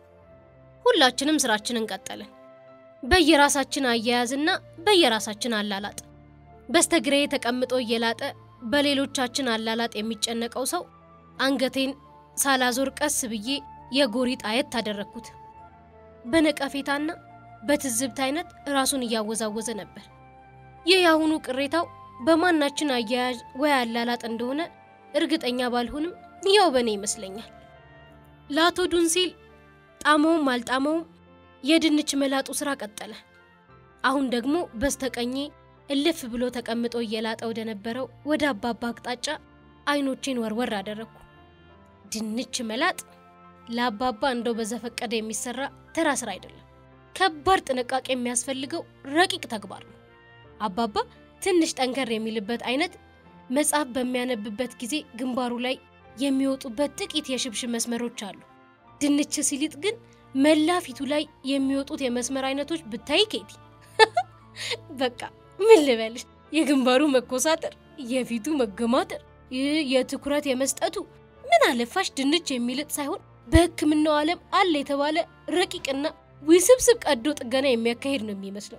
ሁላችንም ስራችንን ቀጠልን። በየራሳችን አያያዝና በየራሳችን አላላጥ። በስተግራዬ ተቀምጦ እየላጠ በሌሎቻችን አላላጥ የሚጨነቀው ሰው አንገቴን ሳላዞር ቀስ ብዬ የጎሪጥ አየት ታደረግኩት። በነቀፌታና በትዝብት አይነት ራሱን እያወዛወዘ ነበር። ይህ የአሁኑ ቅሬታው በማናችን አያያዥ ወይ አላላጥ እንደሆነ እርግጠኛ ባልሆንም ያው በእኔ ይመስለኛል። ለአቶ ዱንሲል ጣመውም አልጣመውም የድንች መላጡ ስራ ቀጠለ። አሁን ደግሞ በስተቀኜ እልፍ ብሎ ተቀምጦ እየላጠ ወደ ነበረው ወደ አባባ አቅጣጫ አይኖቼን ወርወር አደረግኩ። ድንች መላጥ ለአባባ እንደው በዘፈቀደ የሚሰራ ተራ ስራ አይደለም። ከባድ ጥንቃቄ የሚያስፈልገው ረቂቅ ተግባር ነው። አባባ ትንሽ ጠንከር የሚልበት አይነት መጽሐፍ በሚያነብበት ጊዜ ግንባሩ ላይ የሚወጡበት ጥቂት የሽብሽብ መስመሮች አሉ። ድንች ሲሊጥ ግን መላ ፊቱ ላይ የሚወጡት የመስመር አይነቶች ብታይ ኬቲ፣ በቃ ምን ልበልሽ፣ የግንባሩ መኮሳተር፣ የፊቱ መገማተር፣ ይህ የትኩረት የመስጠቱ ምን አለፋሽ ድንች የሚልጥ ሳይሆን በሕክምናው ዓለም አለ የተባለ ረቂቅና ውስብስብ ቀዶ ጥገና የሚያካሄድ ነው የሚመስለው።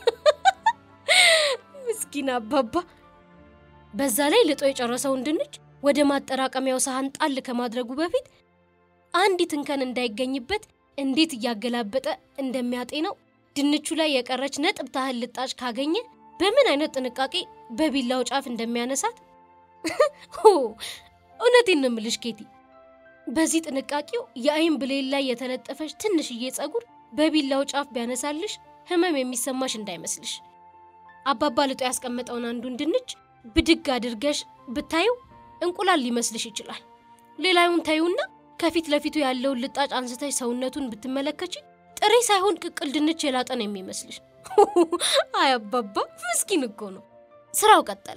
ምስኪን አባባ። በዛ ላይ ልጦ የጨረሰውን ድንች ወደ ማጠራቀሚያው ሳህን ጣል ከማድረጉ በፊት አንዲት እንከን እንዳይገኝበት እንዴት እያገላበጠ እንደሚያጤነው ድንቹ ላይ የቀረች ነጥብ ታህል ልጣጭ ካገኘ በምን አይነት ጥንቃቄ በቢላው ጫፍ እንደሚያነሳት እውነቴን ነው የምልሽ ኬቲ። በዚህ ጥንቃቄው የአይን ብሌን ላይ የተለጠፈች ትንሽዬ ጸጉር በቢላው ጫፍ ቢያነሳልሽ ህመም የሚሰማሽ እንዳይመስልሽ። አባባ ልጦ ያስቀመጠውን አንዱን ድንች ብድግ አድርገሽ ብታዩ እንቁላል ሊመስልሽ ይችላል። ሌላዩን ታዩና ከፊት ለፊቱ ያለውን ልጣጭ አንስተሽ ሰውነቱን ብትመለከች ጥሬ ሳይሆን ቅቅል ድንች የላጠ ነው የሚመስልሽ። አይ አባባ ምስኪን እኮ ነው። ስራው ቀጠለ።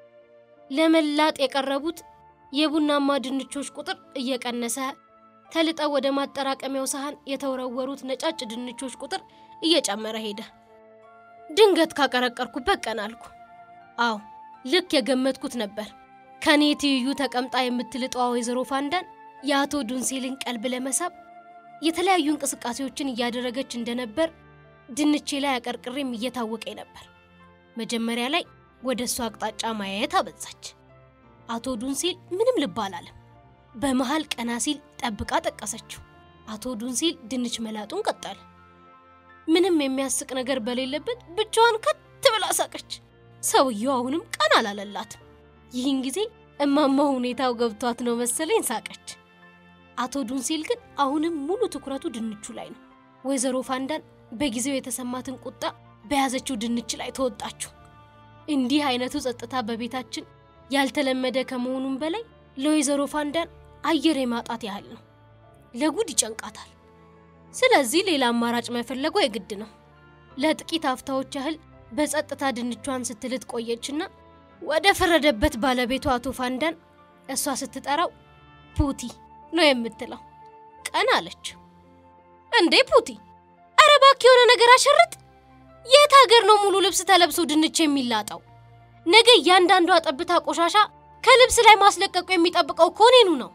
ለመላጥ የቀረቡት የቡናማ ድንቾች ቁጥር እየቀነሰ ተልጠው ወደ ማጠራቀሚያው ሳህን የተወረወሩት ነጫጭ ድንቾች ቁጥር እየጨመረ ሄደ። ድንገት ካቀረቀርኩበት ቀን አልኩ። አዎ ልክ የገመትኩት ነበር። ከኔ ትይዩ ተቀምጣ የምትልጠዋ ወይዘሮ ፋንዳን የአቶ ዱንሴልን ቀልብ ለመሳብ የተለያዩ እንቅስቃሴዎችን እያደረገች እንደነበር ድንቼ ላይ አቀርቅሬም እየታወቀኝ ነበር። መጀመሪያ ላይ ወደ እሱ አቅጣጫ ማየት አበዛች። አቶ ዱንሴል ምንም ልብ አላለም። በመሃል ቀና ሲል ጠብቃ ጠቀሰችው። አቶ ዱንሴል ድንች መላጡን ቀጠለ። ምንም የሚያስቅ ነገር በሌለበት ብቻዋን ከት ብላ ሳቀች። ሰውየው አሁንም ቀና አላለላትም። ይህን ጊዜ እማማ ሁኔታው ገብቷት ነው መሰለኝ ሳቀች። አቶ ዱንሴል ግን አሁንም ሙሉ ትኩረቱ ድንቹ ላይ ነው። ወይዘሮ ፋንዳን በጊዜው የተሰማትን ቁጣ በያዘችው ድንች ላይ ተወጣችው። እንዲህ አይነቱ ጸጥታ በቤታችን ያልተለመደ ከመሆኑም በላይ ለወይዘሮ ፋንዳን አየር የማጣት ያህል ነው። ለጉድ ይጨንቃታል። ስለዚህ ሌላ አማራጭ መፈለጓ የግድ ነው። ለጥቂት አፍታዎች ያህል በጸጥታ ድንቿን ስትልጥ ቆየችና ወደ ፈረደበት ባለቤቱ አቶ ፋንዳን እሷ ስትጠራው ፑቲ ነው የምትለው። ቀን አለች። እንዴ ፑቲ፣ ኧረ እባክህ የሆነ ነገር አሸርጥ። የት ሀገር ነው ሙሉ ልብስ ተለብሶ ድንች የሚላጠው? ነገ እያንዳንዷ ጠብታ ቆሻሻ ከልብስ ላይ ማስለቀቁ የሚጠብቀው እኮ እኔኑ ነው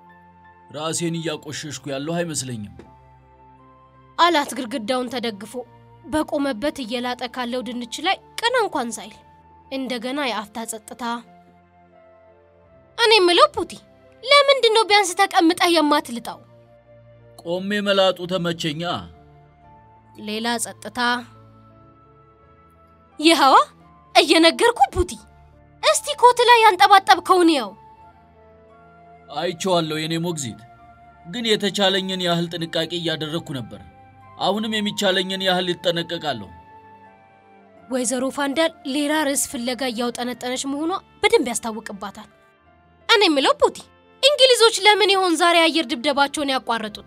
ራሴን እያቆሸሽኩ ያለሁ አይመስለኝም አላት ግድግዳውን ተደግፎ በቆመበት እየላጠ ካለው ድንች ላይ ቀና እንኳን ሳይል እንደገና የአፍታ ጸጥታ። እኔ የምለው ፑቲ ለምንድን ነው ቢያንስ ተቀምጠህ የማትልጠው? ቆሜ መላጡ ተመቸኛ። ሌላ ጸጥታ። ይኸዋ እየነገርኩ ፑቲ፣ እስቲ ኮት ላይ ያንጠባጠብከውን ያው አይቼዋለሁ የኔ ሞግዚት፣ ግን የተቻለኝን ያህል ጥንቃቄ እያደረግኩ ነበር። አሁንም የሚቻለኝን ያህል ይጠነቀቃለሁ። ወይዘሮ ፋንዳል ሌላ ርዕስ ፍለጋ እያውጠነጠነች መሆኗ በደንብ ያስታውቅባታል። እኔ የምለው ፑቲ፣ እንግሊዞች ለምን ይሆን ዛሬ አየር ድብደባቸውን ያቋረጡት?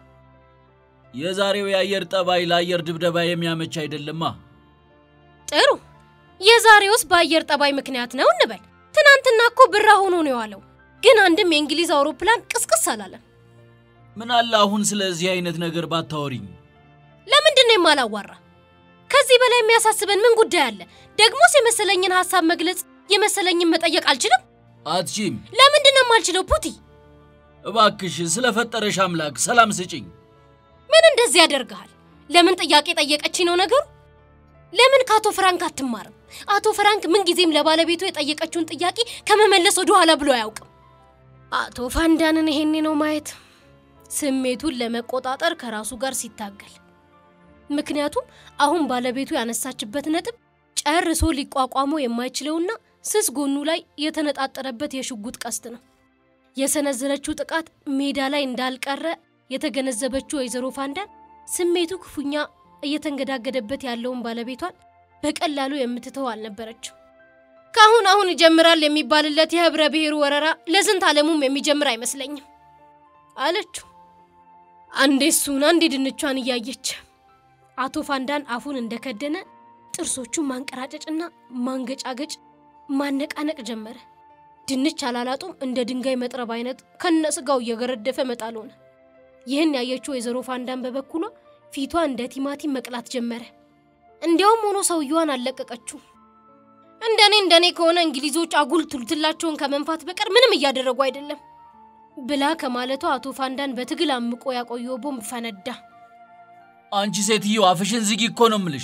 የዛሬው የአየር ጠባይ ለአየር ድብደባ የሚያመች አይደለማ። ጥሩ፣ የዛሬውስ በአየር ጠባይ ምክንያት ነው እንበል። ትናንትና እኮ ብራ ሆኖ ነው የዋለው፣ ግን አንድም የእንግሊዝ አውሮፕላን ቅስቅስ አላለም። ምን አለ አሁን ስለዚህ አይነት ነገር ባታወሪኝ። ለምንድን ነው የማላዋራ? ከዚህ በላይ የሚያሳስበን ምን ጉዳይ አለ? ደግሞስ የመሰለኝን ሀሳብ መግለጽ የመሰለኝን መጠየቅ አልችልም? አትሺም። ለምንድን ነው የማልችለው? ፑቲ፣ እባክሽ ስለፈጠረሽ አምላክ ሰላም ስጭኝ። ምን እንደዚህ ያደርግሃል? ለምን ጥያቄ ጠየቀችኝ ነው ነገሩ? ለምን ከአቶ ፍራንክ አትማርም? አቶ ፍራንክ ምንጊዜም ለባለቤቱ የጠየቀችውን ጥያቄ ከመመለስ ወደ ኋላ ብሎ አያውቅም። አቶ ፋንዳንን ይሄኔ ነው ማየት ስሜቱን ለመቆጣጠር ከራሱ ጋር ሲታገል። ምክንያቱም አሁን ባለቤቱ ያነሳችበት ነጥብ ጨርሶ ሊቋቋመው የማይችለውና ስስ ጎኑ ላይ የተነጣጠረበት የሽጉጥ ቀስት ነው። የሰነዘረችው ጥቃት ሜዳ ላይ እንዳልቀረ የተገነዘበችው ወይዘሮ ፋንዳን ስሜቱ ክፉኛ እየተንገዳገደበት ያለውን ባለቤቷን በቀላሉ የምትተው አልነበረችው። ከአሁን አሁን ይጀምራል የሚባልለት የህብረ ብሔሩ ወረራ ለዝንት ዓለሙም የሚጀምር አይመስለኝም አለችው። አንዴ እሱን አንዴ ድንቿን እያየች አቶ ፋንዳን አፉን እንደከደነ ጥርሶቹን ማንቀራጨጭና ማንገጫገጭ ማነቃነቅ ጀመረ። ድንች አላላጡም እንደ ድንጋይ መጥረብ አይነት ከነስጋው እየገረደፈ መጣል ሆነ። ይህን ያየችው ወይዘሮ ፋንዳን በበኩሏ ፊቷ እንደ ቲማቲም መቅላት ጀመረ። እንዲያውም ሆኖ ሰውየዋን አልለቀቀችው። እንደኔ እንደኔ ከሆነ እንግሊዞች አጉል ቱልትላቸውን ከመንፋት በቀር ምንም እያደረጉ አይደለም ብላ ከማለቷ አቶ ፋንዳን በትግል አምቆ ያቆየው ቦምብ ፈነዳ። አንቺ ሴትዮ አፍሽን ዝጊ እኮ ነው ምልሽ።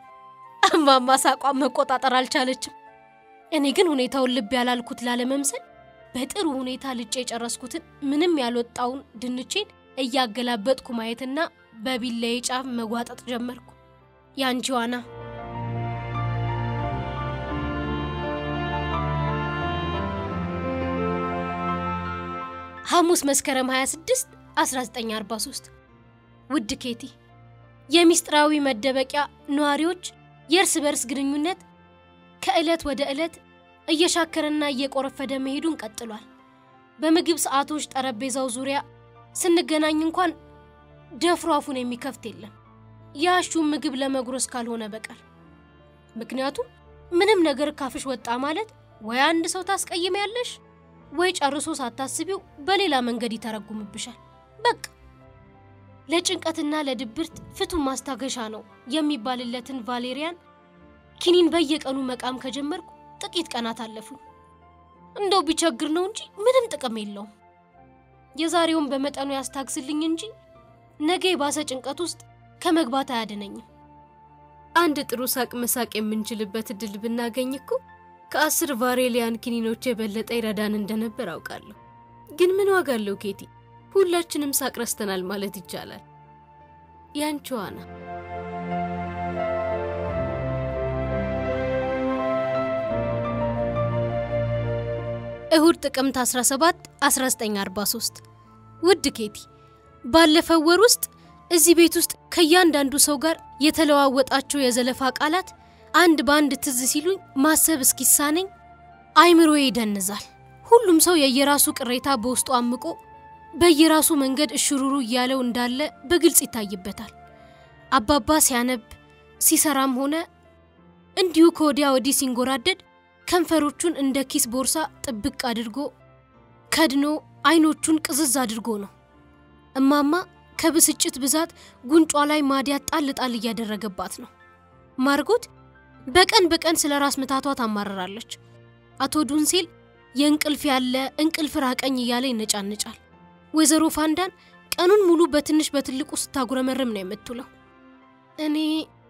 እማማ ሳቋን መቆጣጠር አልቻለችም። እኔ ግን ሁኔታውን ልብ ያላልኩት ላለመምሰል በጥሩ ሁኔታ ልጬ የጨረስኩትን ምንም ያልወጣውን ድንቼን እያገላበጥኩ ማየትና በቢላዬ ጫፍ መጓጠጥ ጀመርኩ። ያንቺ ዋና ሐሙስ መስከረም 26 1943 ውድ ኬቲ የሚስጥራዊ መደበቂያ ነዋሪዎች የእርስ በርስ ግንኙነት ከዕለት ወደ ዕለት እየሻከረና እየቆረፈደ መሄዱን ቀጥሏል። በምግብ ሰዓቶች ጠረጴዛው ዙሪያ ስንገናኝ እንኳን ደፍሮ አፉን የሚከፍት የለም ያሹን ምግብ ለመጉረስ ካልሆነ በቀር። ምክንያቱም ምንም ነገር ካፍሽ ወጣ ማለት ወይ አንድ ሰው ታስቀይሚያለሽ ወይ ጨርሶ ሳታስቢው በሌላ መንገድ ይተረጉምብሻል። በቃ ለጭንቀትና ለድብርት ፍቱን ማስታገሻ ነው የሚባልለትን ቫሌሪያን ኪኒን በየቀኑ መቃም ከጀመርኩ ጥቂት ቀናት አለፉኝ። እንደው ቢቸግር ነው እንጂ ምንም ጥቅም የለውም። የዛሬውን በመጠኑ ያስታግስልኝ እንጂ ነገ የባሰ ጭንቀት ውስጥ ከመግባት አያድነኝም። አንድ ጥሩ ሳቅ መሳቅ የምንችልበት እድል ብናገኝ እኮ ከአስር ቫሬሊያን ኪኒኖች የበለጠ ይረዳን እንደነበር አውቃለሁ። ግን ምን ዋጋ አለው ኬቲ? ሁላችንም ሳቅ ረስተናል ማለት ይቻላል። ያንቺዋ ና እሁድ ጥቅምት 17 1943 ውድ ኬቲ፣ ባለፈው ወር ውስጥ እዚህ ቤት ውስጥ ከእያንዳንዱ ሰው ጋር የተለዋወጣቸው የዘለፋ ቃላት አንድ በአንድ ትዝ ሲሉኝ ማሰብ እስኪሳነኝ አይምሮዬ ይደንዛል። ሁሉም ሰው የየራሱ ቅሬታ በውስጡ አምቆ በየራሱ መንገድ እሽሩሩ እያለው እንዳለ በግልጽ ይታይበታል። አባባ ሲያነብ ሲሰራም ሆነ እንዲሁ ከወዲያ ወዲህ ሲንጎራደድ ከንፈሮቹን እንደ ኪስ ቦርሳ ጥብቅ አድርጎ ከድኖ አይኖቹን ቅዝዝ አድርጎ ነው። እማማ ከብስጭት ብዛት ጉንጯ ላይ ማዲያት ጣል ጣል እያደረገባት ነው። ማርጎት በቀን በቀን ስለ ራስ ምታቷ ታማርራለች። አቶ ዱንሴል የእንቅልፍ ያለ እንቅልፍ ራቀኝ እያለ ይነጫንጫል። ወይዘሮ ፋንዳን ቀኑን ሙሉ በትንሽ በትልቁ ስታጉረመርም ነው የምትውለው። እኔ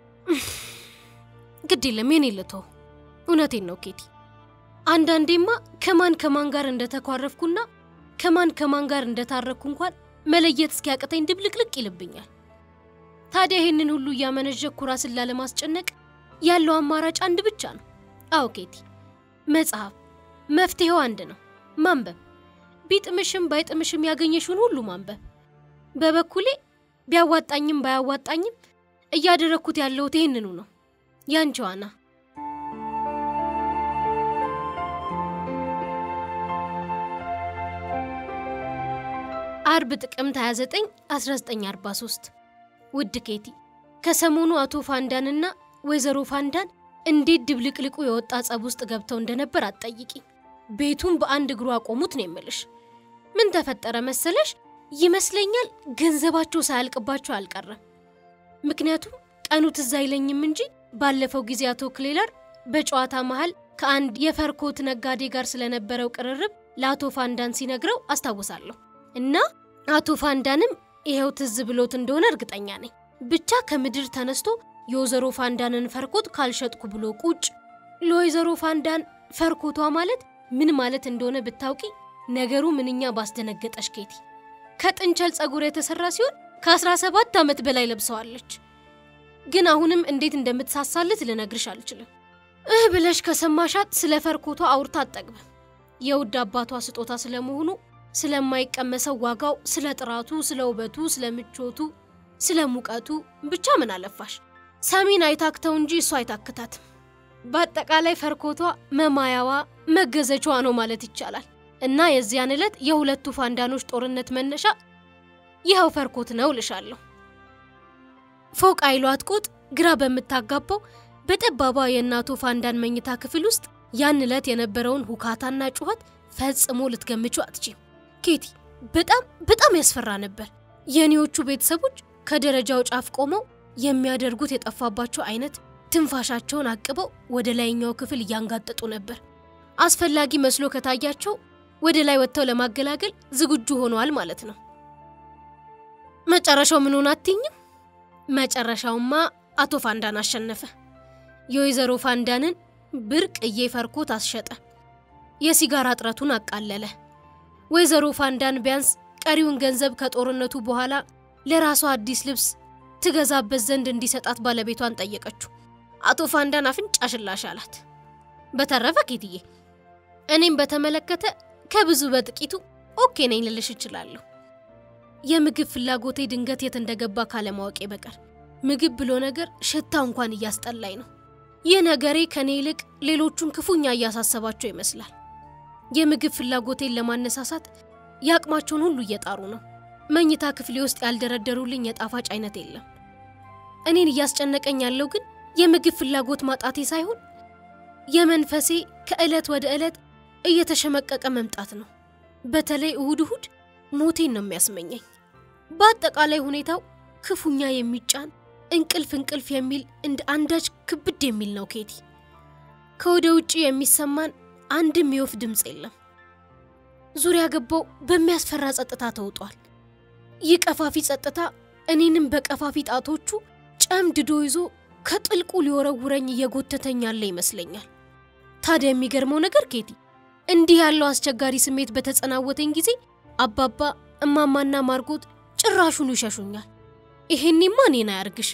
ግድ የለም የኔ ልተው። እውነቴን ነው ኬቲ። አንዳንዴማ ከማን ከማን ጋር እንደተኳረፍኩና ከማን ከማን ጋር እንደታረኩ እንኳን መለየት እስኪያቅተኝ ድብልቅልቅ ይልብኛል። ታዲያ ይህንን ሁሉ እያመነዠኩ ራስን ላለማስጨነቅ ያለው አማራጭ አንድ ብቻ ነው። አዎ ኬቲ፣ መጽሐፍ። መፍትሄው አንድ ነው፣ ማንበብ። ቢጥምሽም ባይጥምሽም ያገኘሽውን ሁሉ ማንበብ። በበኩሌ ቢያዋጣኝም ባያዋጣኝም እያደረግኩት ያለሁት ይህንኑ ነው። ያንቺ ዋና አርብ ጥቅምት 29 1943 ውድ ኬቲ፣ ከሰሞኑ አቶ ፋንዳንና ወይዘሮ ፋንዳን እንዴት ድብልቅልቁ የወጣ ጸብ ውስጥ ገብተው እንደነበር አትጠይቂ። ቤቱን በአንድ እግሩ አቆሙት ነው የምልሽ። ምን ተፈጠረ መሰለሽ? ይመስለኛል ገንዘባቸው ሳያልቅባቸው አልቀረም። ምክንያቱም ቀኑ ትዝ አይለኝም እንጂ ባለፈው ጊዜ አቶ ክሌለር በጨዋታ መሃል ከአንድ የፈርኮት ነጋዴ ጋር ስለነበረው ቅርርብ ለአቶ ፋንዳን ሲነግረው አስታውሳለሁ። እና አቶ ፋንዳንም ይኸው ትዝ ብሎት እንደሆነ እርግጠኛ ነኝ። ብቻ ከምድር ተነስቶ የወይዘሮ ፋንዳንን ፈርኮት ካልሸጥኩ ብሎ ቁጭ። ለወይዘሮ ፋንዳን ፈርኮቷ ማለት ምን ማለት እንደሆነ ብታውቂ ነገሩ ምንኛ ባስደነገጠሽ ኬቲ። ከጥንቸል ጸጉር የተሰራ ሲሆን ከ17 ዓመት በላይ ለብሰዋለች። ግን አሁንም እንዴት እንደምትሳሳልት ልነግርሽ አልችልም። እህ ብለሽ ከሰማሻት ስለ ፈርኮቷ አውርታ አጠግብም። የውድ አባቷ ስጦታ ስለመሆኑ፣ ስለማይቀመሰው ዋጋው፣ ስለ ጥራቱ፣ ስለ ውበቱ፣ ስለ ምቾቱ፣ ስለ ሙቀቱ ብቻ ምን አለፋሽ ሰሚን አይታክተው እንጂ እሷ አይታክታትም። በአጠቃላይ ፈርኮቷ መማያዋ መገዘቻዋ ነው ማለት ይቻላል። እና የዚያን ዕለት የሁለቱ ፋንዳኖች ጦርነት መነሻ ይኸው ፈርኮት ነው ልሻለሁ። ፎቅ አይሏት ቁጥ ግራ በምታጋባው በጠባቧ የእናቱ ፋንዳን መኝታ ክፍል ውስጥ ያን ዕለት የነበረውን ሁካታና ጩኸት ፈጽሞ ልትገምቹ አትችም። ኬቲ በጣም በጣም ያስፈራ ነበር። የእኔዎቹ ቤተሰቦች ከደረጃው ጫፍ ቆመው የሚያደርጉት የጠፋባቸው አይነት ትንፋሻቸውን አቅበው ወደ ላይኛው ክፍል እያንጋጠጡ ነበር። አስፈላጊ መስሎ ከታያቸው ወደ ላይ ወጥተው ለማገላገል ዝግጁ ሆነዋል ማለት ነው። መጨረሻው ምን ሆነ አትይኝም? መጨረሻውማ አቶ ፋንዳን አሸነፈ። የወይዘሮ ፋንዳንን ብርቅዬ ፈርኮት አስሸጠ። የሲጋራ እጥረቱን አቃለለ። ወይዘሮ ፋንዳን ቢያንስ ቀሪውን ገንዘብ ከጦርነቱ በኋላ ለራሷ አዲስ ልብስ ትገዛበት ዘንድ እንዲሰጣት ባለቤቷን ጠየቀችው። አቶ ፋንዳን አፍንጫ ሽላሽ አላት። በተረፈ ኬትዬ እኔም በተመለከተ ከብዙ በጥቂቱ ኦኬ ነኝ ልልሽ እችላለሁ። የምግብ ፍላጎቴ ድንገት የት እንደገባ ካለማወቄ በቀር ምግብ ብሎ ነገር ሽታው እንኳን እያስጠላኝ ነው። ይህ ነገሬ ከኔ ይልቅ ሌሎቹን ክፉኛ እያሳሰባቸው ይመስላል። የምግብ ፍላጎቴን ለማነሳሳት የአቅማቸውን ሁሉ እየጣሩ ነው። መኝታ ክፍሌ ውስጥ ያልደረደሩልኝ የጣፋጭ አይነት የለም። እኔን እያስጨነቀኝ ያለው ግን የምግብ ፍላጎት ማጣቴ ሳይሆን የመንፈሴ ከዕለት ወደ ዕለት እየተሸመቀቀ መምጣት ነው። በተለይ እሁድ እሁድ ሞቴን ነው የሚያስመኘኝ። በአጠቃላይ ሁኔታው ክፉኛ የሚጫን እንቅልፍ እንቅልፍ የሚል እንደ አንዳች ክብድ የሚል ነው። ኬቲ ከወደ ውጭ የሚሰማን አንድም የወፍ ድምፅ የለም። ዙሪያ ገባው በሚያስፈራ ጸጥታ ተውጧል። ይህ ቀፋፊ ጸጥታ እኔንም በቀፋፊ ጣቶቹ ጨምድዶ ይዞ ከጥልቁ ሊወረውረኝ እየጎተተኝ ያለ ይመስለኛል። ታዲያ የሚገርመው ነገር ኬቲ እንዲህ ያለው አስቸጋሪ ስሜት በተጸናወተኝ ጊዜ አባባ እማማና ማርጎት ጭራሹኑ ይሸሹኛል። ይሄኔማ እኔን አያርግሽ።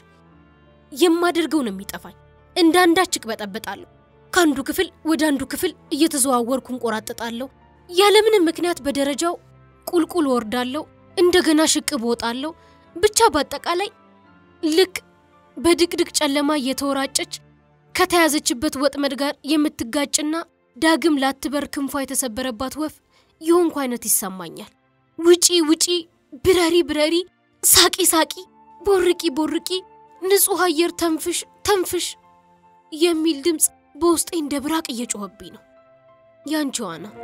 የማደርገው ነው የሚጠፋኝ። እንደ አንዳች እቅበጠበጣለሁ። ከአንዱ ክፍል ወደ አንዱ ክፍል እየተዘዋወርኩ እንቆራጠጣለሁ። ያለምንም ምክንያት በደረጃው ቁልቁል ወርዳለሁ። እንደገና ሽቅብ ወጣለሁ። ብቻ በአጠቃላይ ልክ በድቅድቅ ጨለማ እየተወራጨች ከተያዘችበት ወጥመድ ጋር የምትጋጭና ዳግም ላትበር ክንፏ የተሰበረባት ወፍ የሆንኩ አይነት ይሰማኛል። ውጪ ውጪ፣ ብረሪ ብረሪ፣ ሳቂ ሳቂ፣ ቦርቂ ቦርቂ፣ ንጹሕ አየር ተንፍሽ ተንፍሽ የሚል ድምፅ በውስጤ እንደ ብራቅ እየጮኸብኝ ነው። ያንቺዋ ነው።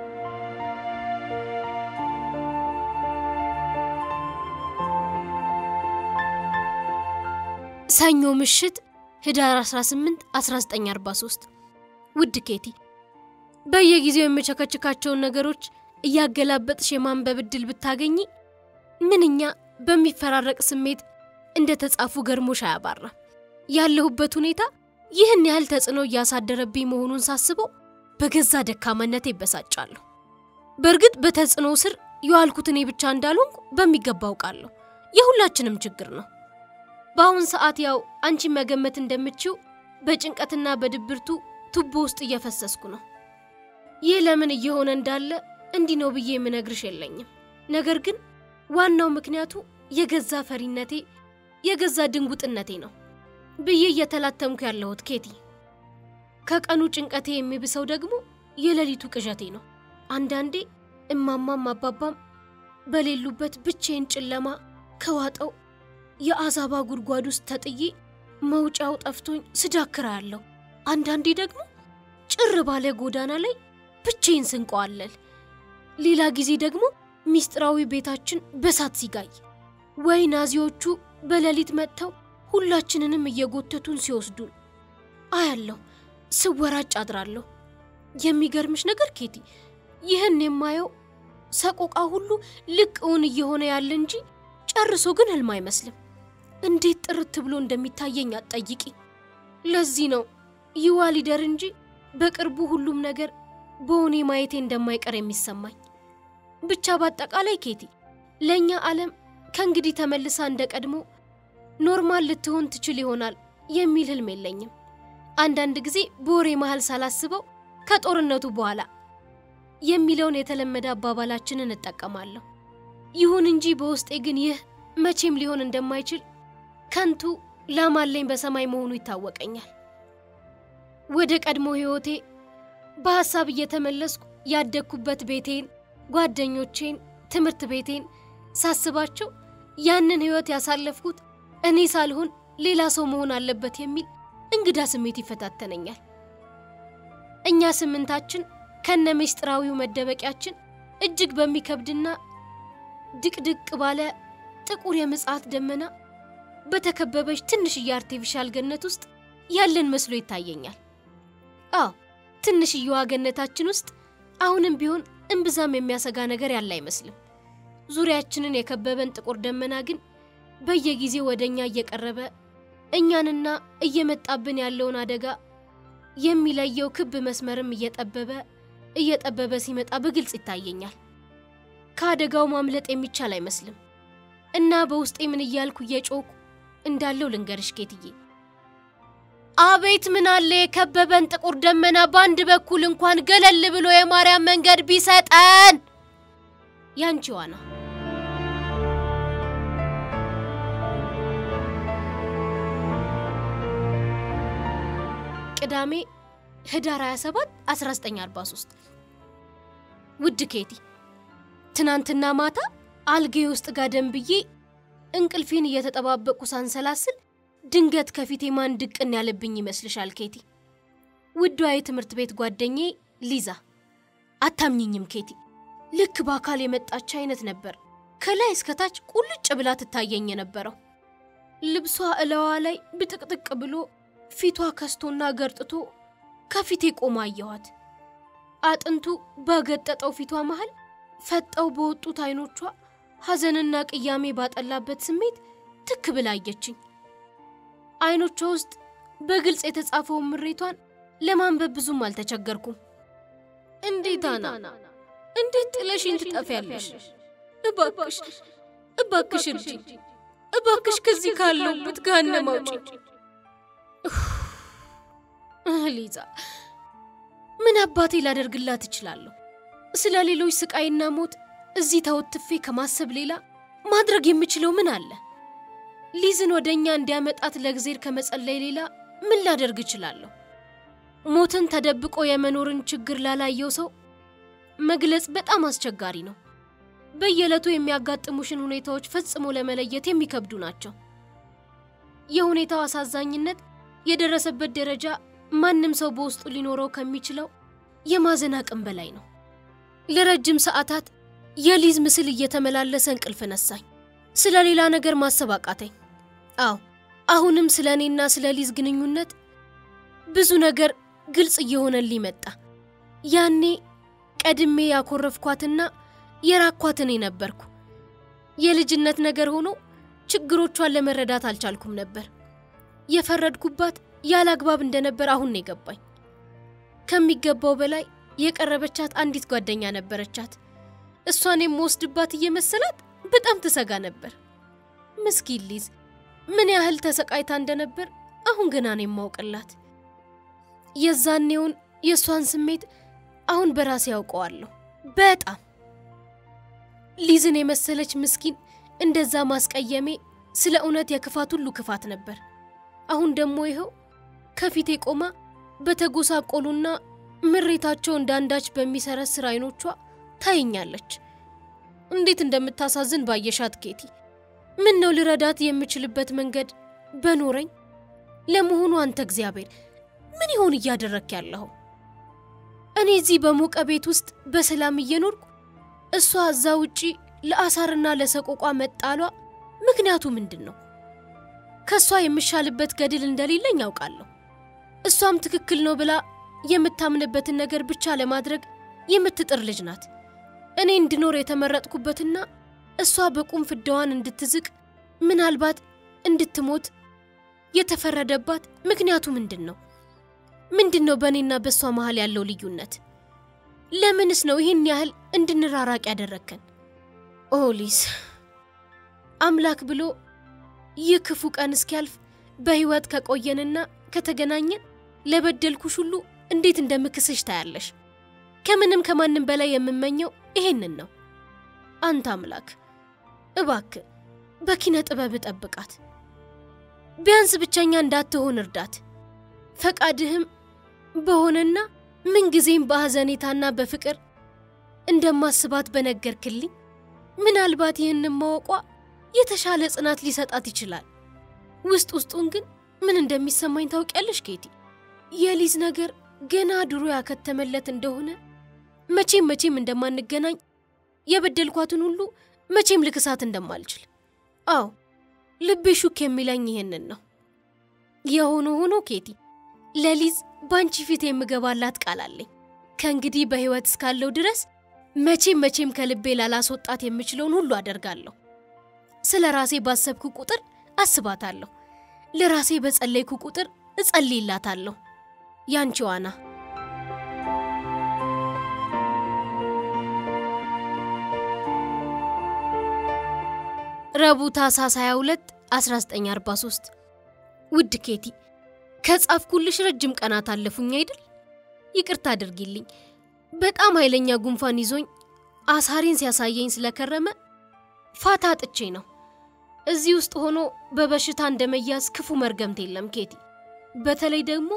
ሰኞ ምሽት ህዳር 18 1943 ውድ ኬቲ በየጊዜው የምቸከችካቸውን ነገሮች እያገላበጥሽ የማንበብ ዕድል ብታገኚ ምንኛ በሚፈራረቅ ስሜት እንደ ተጻፉ ገርሞሽ አያባራም። ያለሁበት ሁኔታ ይህን ያህል ተጽዕኖ እያሳደረብኝ መሆኑን ሳስበው በገዛ ደካማነቴ ይበሳጫለሁ። በእርግጥ በተጽዕኖ ስር የዋልኩት እኔ ብቻ እንዳልሆንኩ በሚገባ አውቃለሁ። የሁላችንም ችግር ነው። በአሁን ሰዓት ያው አንቺን መገመት እንደምችው በጭንቀትና በድብርቱ ቱቦ ውስጥ እየፈሰስኩ ነው። ይህ ለምን እየሆነ እንዳለ እንዲህ ነው ብዬ የምነግርሽ የለኝም። ነገር ግን ዋናው ምክንያቱ የገዛ ፈሪነቴ የገዛ ድንጉጥነቴ ነው ብዬ እየተላተምኩ ያለሁት ኬቲ። ከቀኑ ጭንቀቴ የሚብሰው ደግሞ የሌሊቱ ቅዠቴ ነው። አንዳንዴ እማማም አባባም በሌሉበት ብቼን ጨለማ ከዋጠው የአዛባ ጉድጓድ ውስጥ ተጥዬ መውጫው ጠፍቶኝ ስዳክራ ያለሁ። አንዳንዴ ደግሞ ጭር ባለ ጎዳና ላይ ብቼን ስንቀዋለል። ሌላ ጊዜ ደግሞ ሚስጥራዊ ቤታችን በሳት ሲጋይ ወይ ናዚዎቹ በሌሊት መጥተው ሁላችንንም እየጎተቱን ሲወስዱን አያለሁ። ስወራጭ አድራለሁ። የሚገርምሽ ነገር ኬቲ፣ ይህን የማየው ሰቆቃ ሁሉ ልቅ እውን እየሆነ ያለ እንጂ ጨርሶ ግን ህልም አይመስልም። እንዴት ጥርት ብሎ እንደሚታየኝ አትጠይቂ። ለዚህ ነው ይዋ ሊደር እንጂ በቅርቡ ሁሉም ነገር በእውኔ ማየቴ እንደማይቀር የሚሰማኝ። ብቻ በአጠቃላይ ኬቲ፣ ለእኛ ዓለም ከእንግዲህ ተመልሳ እንደ ቀድሞ ኖርማል ልትሆን ትችል ይሆናል የሚል ህልም የለኝም። አንዳንድ ጊዜ በወሬ መሃል ሳላስበው ከጦርነቱ በኋላ የሚለውን የተለመደ አባባላችንን እጠቀማለሁ። ይሁን እንጂ በውስጤ ግን ይህ መቼም ሊሆን እንደማይችል ከንቱ ላማለኝ በሰማይ መሆኑ ይታወቀኛል። ወደ ቀድሞ ሕይወቴ በሐሳብ እየተመለስኩ ያደግኩበት ቤቴን፣ ጓደኞቼን፣ ትምህርት ቤቴን ሳስባቸው ያንን ሕይወት ያሳለፍኩት እኔ ሳልሆን ሌላ ሰው መሆን አለበት የሚል እንግዳ ስሜት ይፈታተነኛል። እኛ ስምንታችን ከነ ምስጢራዊው መደበቂያችን እጅግ በሚከብድና ድቅድቅ ባለ ጥቁር የምጽዓት ደመና በተከበበች ትንሽዬ አርቴፊሻል ገነት ውስጥ ያለን መስሎ ይታየኛል። አዎ ትንሽዬዋ ገነታችን ውስጥ አሁንም ቢሆን እምብዛም የሚያሰጋ ነገር ያለ አይመስልም። ዙሪያችንን የከበበን ጥቁር ደመና ግን በየጊዜው ወደ እኛ እየቀረበ እኛንና እየመጣብን ያለውን አደጋ የሚለየው ክብ መስመርም እየጠበበ እየጠበበ ሲመጣ በግልጽ ይታየኛል። ከአደጋው ማምለጥ የሚቻል አይመስልም እና በውስጤ ምን እያልኩ እየጮኩ እንዳለው ልንገርሽ ኬትዬ። አቤት ምን አለ የከበበን ጥቁር ደመና በአንድ በኩል እንኳን ገለል ብሎ የማርያም መንገድ ቢሰጠን። ያንቺ ዋና ቅዳሜ ህዳር 27 1943። ውድ ኬቲ፣ ትናንትና ማታ አልጌ ውስጥ ጋደም ብዬ እንቅልፌን እየተጠባበቁ ሳንሰላስል ድንገት ከፊቴ ማን ድቅን ያለብኝ ይመስልሻል ኬቲ? ውዷ የትምህርት ቤት ጓደኛዬ ሊዛ። አታምኝኝም ኬቲ፣ ልክ በአካል የመጣች አይነት ነበር ከላይ እስከታች ቁልጭ ብላ ትታየኝ የነበረው። ልብሷ እለዋ ላይ ብጥቅጥቅ ብሎ ፊቷ ከስቶና ገርጥቶ ከፊቴ ቆማ አየኋት። አጥንቱ ባገጠጠው ፊቷ መሃል ፈጠው በወጡት አይኖቿ ሐዘንና ቅያሜ ባጠላበት ስሜት ትክ ብላ አየችኝ። አይኖቿ ውስጥ በግልጽ የተጻፈውን ምሬቷን ለማንበብ ብዙም አልተቸገርኩም። እንዴት አና፣ እንዴት ጥለሽኝ ትጠፊያለሽ? እባክሽ እባክሽ እርጂኝ፣ እባክሽ ከዚህ ካለሁበት ገሃነም አውጪኝ። ሊዛ ምን አባቴ ላደርግላት እችላለሁ? ስለ ሌሎች ስቃይና ሞት እዚህ ተወትፌ ከማሰብ ሌላ ማድረግ የምችለው ምን አለ? ሊዝን ወደ እኛ እንዲያመጣት ለእግዜር ከመጸለይ ሌላ ምን ላደርግ እችላለሁ? ሞትን ተደብቆ የመኖርን ችግር ላላየው ሰው መግለጽ በጣም አስቸጋሪ ነው። በየዕለቱ የሚያጋጥሙሽን ሁኔታዎች ፈጽሞ ለመለየት የሚከብዱ ናቸው። የሁኔታው አሳዛኝነት የደረሰበት ደረጃ ማንም ሰው በውስጡ ሊኖረው ከሚችለው የማዘን አቅም በላይ ነው። ለረጅም ሰዓታት የሊዝ ምስል እየተመላለሰ እንቅልፍ ነሳኝ። ስለ ሌላ ነገር ማሰብ አቃተኝ። አዎ አሁንም ስለ እኔና ስለ ሊዝ ግንኙነት ብዙ ነገር ግልጽ እየሆነልኝ መጣ። ያኔ ቀድሜ ያኮረፍኳትና የራኳት እኔ ነበርኩ። የልጅነት ነገር ሆኖ ችግሮቿን ለመረዳት አልቻልኩም ነበር። የፈረድኩባት ያለ አግባብ እንደነበር አሁን ነው የገባኝ። ከሚገባው በላይ የቀረበቻት አንዲት ጓደኛ ነበረቻት። እሷን የምወስድባት እየመሰላት በጣም ትሰጋ ነበር። ምስኪን ሊዝ ምን ያህል ተሰቃይታ እንደነበር አሁን ገና ነው የማውቅላት። የዛኔውን የእሷን ስሜት አሁን በራሴ ያውቀዋለሁ። በጣም ሊዝን የመሰለች ምስኪን እንደዛ ማስቀየሜ ስለ እውነት የክፋት ሁሉ ክፋት ነበር። አሁን ደግሞ ይኸው ከፊቴ ቆማ በተጎሳቆሉና ምሬታቸው እንዳንዳች በሚሰረስር አይኖቿ ታየኛለች። እንዴት እንደምታሳዝን ባየሻት ኬቲ። ምን ነው ልረዳት የምችልበት መንገድ በኖረኝ። ለመሆኑ አንተ እግዚአብሔር ምን ይሆን እያደረክ ያለኸው? እኔ እዚህ በሞቀ ቤት ውስጥ በሰላም እየኖርኩ እሷ እዛ ውጪ ለአሳርና ለሰቆቋ መጣሏ ምክንያቱ ምንድን ነው? ከእሷ የምሻልበት ገድል እንደሌለኝ ያውቃለሁ። እሷም ትክክል ነው ብላ የምታምንበትን ነገር ብቻ ለማድረግ የምትጥር ልጅ ናት። እኔ እንድኖር የተመረጥኩበትና እሷ በቁም ፍዳዋን እንድትዝቅ ምናልባት እንድትሞት የተፈረደባት ምክንያቱ ምንድን ነው? ምንድን ነው በእኔና በእሷ መሀል ያለው ልዩነት? ለምንስ ነው ይህን ያህል እንድንራራቅ ያደረግከን? ኦሊስ አምላክ ብሎ ይህ ክፉ ቀን እስኪያልፍ በሕይወት ከቆየንና ከተገናኘን ለበደልኩሽ ሁሉ እንዴት እንደምክስሽ ታያለሽ። ከምንም ከማንም በላይ የምመኘው ይሄንን ነው። አንተ አምላክ እባክ በኪነ ጥበብ ጠብቃት። ቢያንስ ብቸኛ እንዳትሆን እርዳት። ፈቃድህም በሆነና ምንጊዜም በሐዘኔታና በፍቅር እንደማስባት በነገርክልኝ ምናልባት ይህንን ማወቋ የተሻለ ጽናት ሊሰጣት ይችላል። ውስጥ ውስጡን ግን ምን እንደሚሰማኝ ታውቂያለሽ ኬቲ? የሊዝ ነገር ገና ድሮ ያከተመለት እንደሆነ መቼም መቼም እንደማንገናኝ የበደልኳትን ሁሉ መቼም ልክሳት እንደማልችል አዎ ልቤ ሹክ የሚለኝ ይሄንን ነው። የሆነ ሆኖ ኬቲ ለሊዝ ባንቺ ፊት የምገባላት ቃል አለኝ። ከእንግዲህ በሕይወት እስካለው ድረስ መቼም መቼም ከልቤ ላላስወጣት የምችለውን ሁሉ አደርጋለሁ። ስለ ራሴ ባሰብኩ ቁጥር አስባታለሁ። ለራሴ በጸለይኩ ቁጥር እጸልይላታለሁ። ያንቺ ዋና ረቡዕ ታኅሳስ 22 1943 ውድ ኬቲ ከጻፍኩልሽ ረጅም ቀናት አለፉኝ አይደል? ይቅርታ አድርጊልኝ። በጣም ኃይለኛ ጉንፋን ይዞኝ አሳሬን ሲያሳየኝ ስለከረመ ፋታ አጥቼ ነው። እዚህ ውስጥ ሆኖ በበሽታ እንደመያዝ ክፉ መርገምት የለም ኬቲ። በተለይ ደግሞ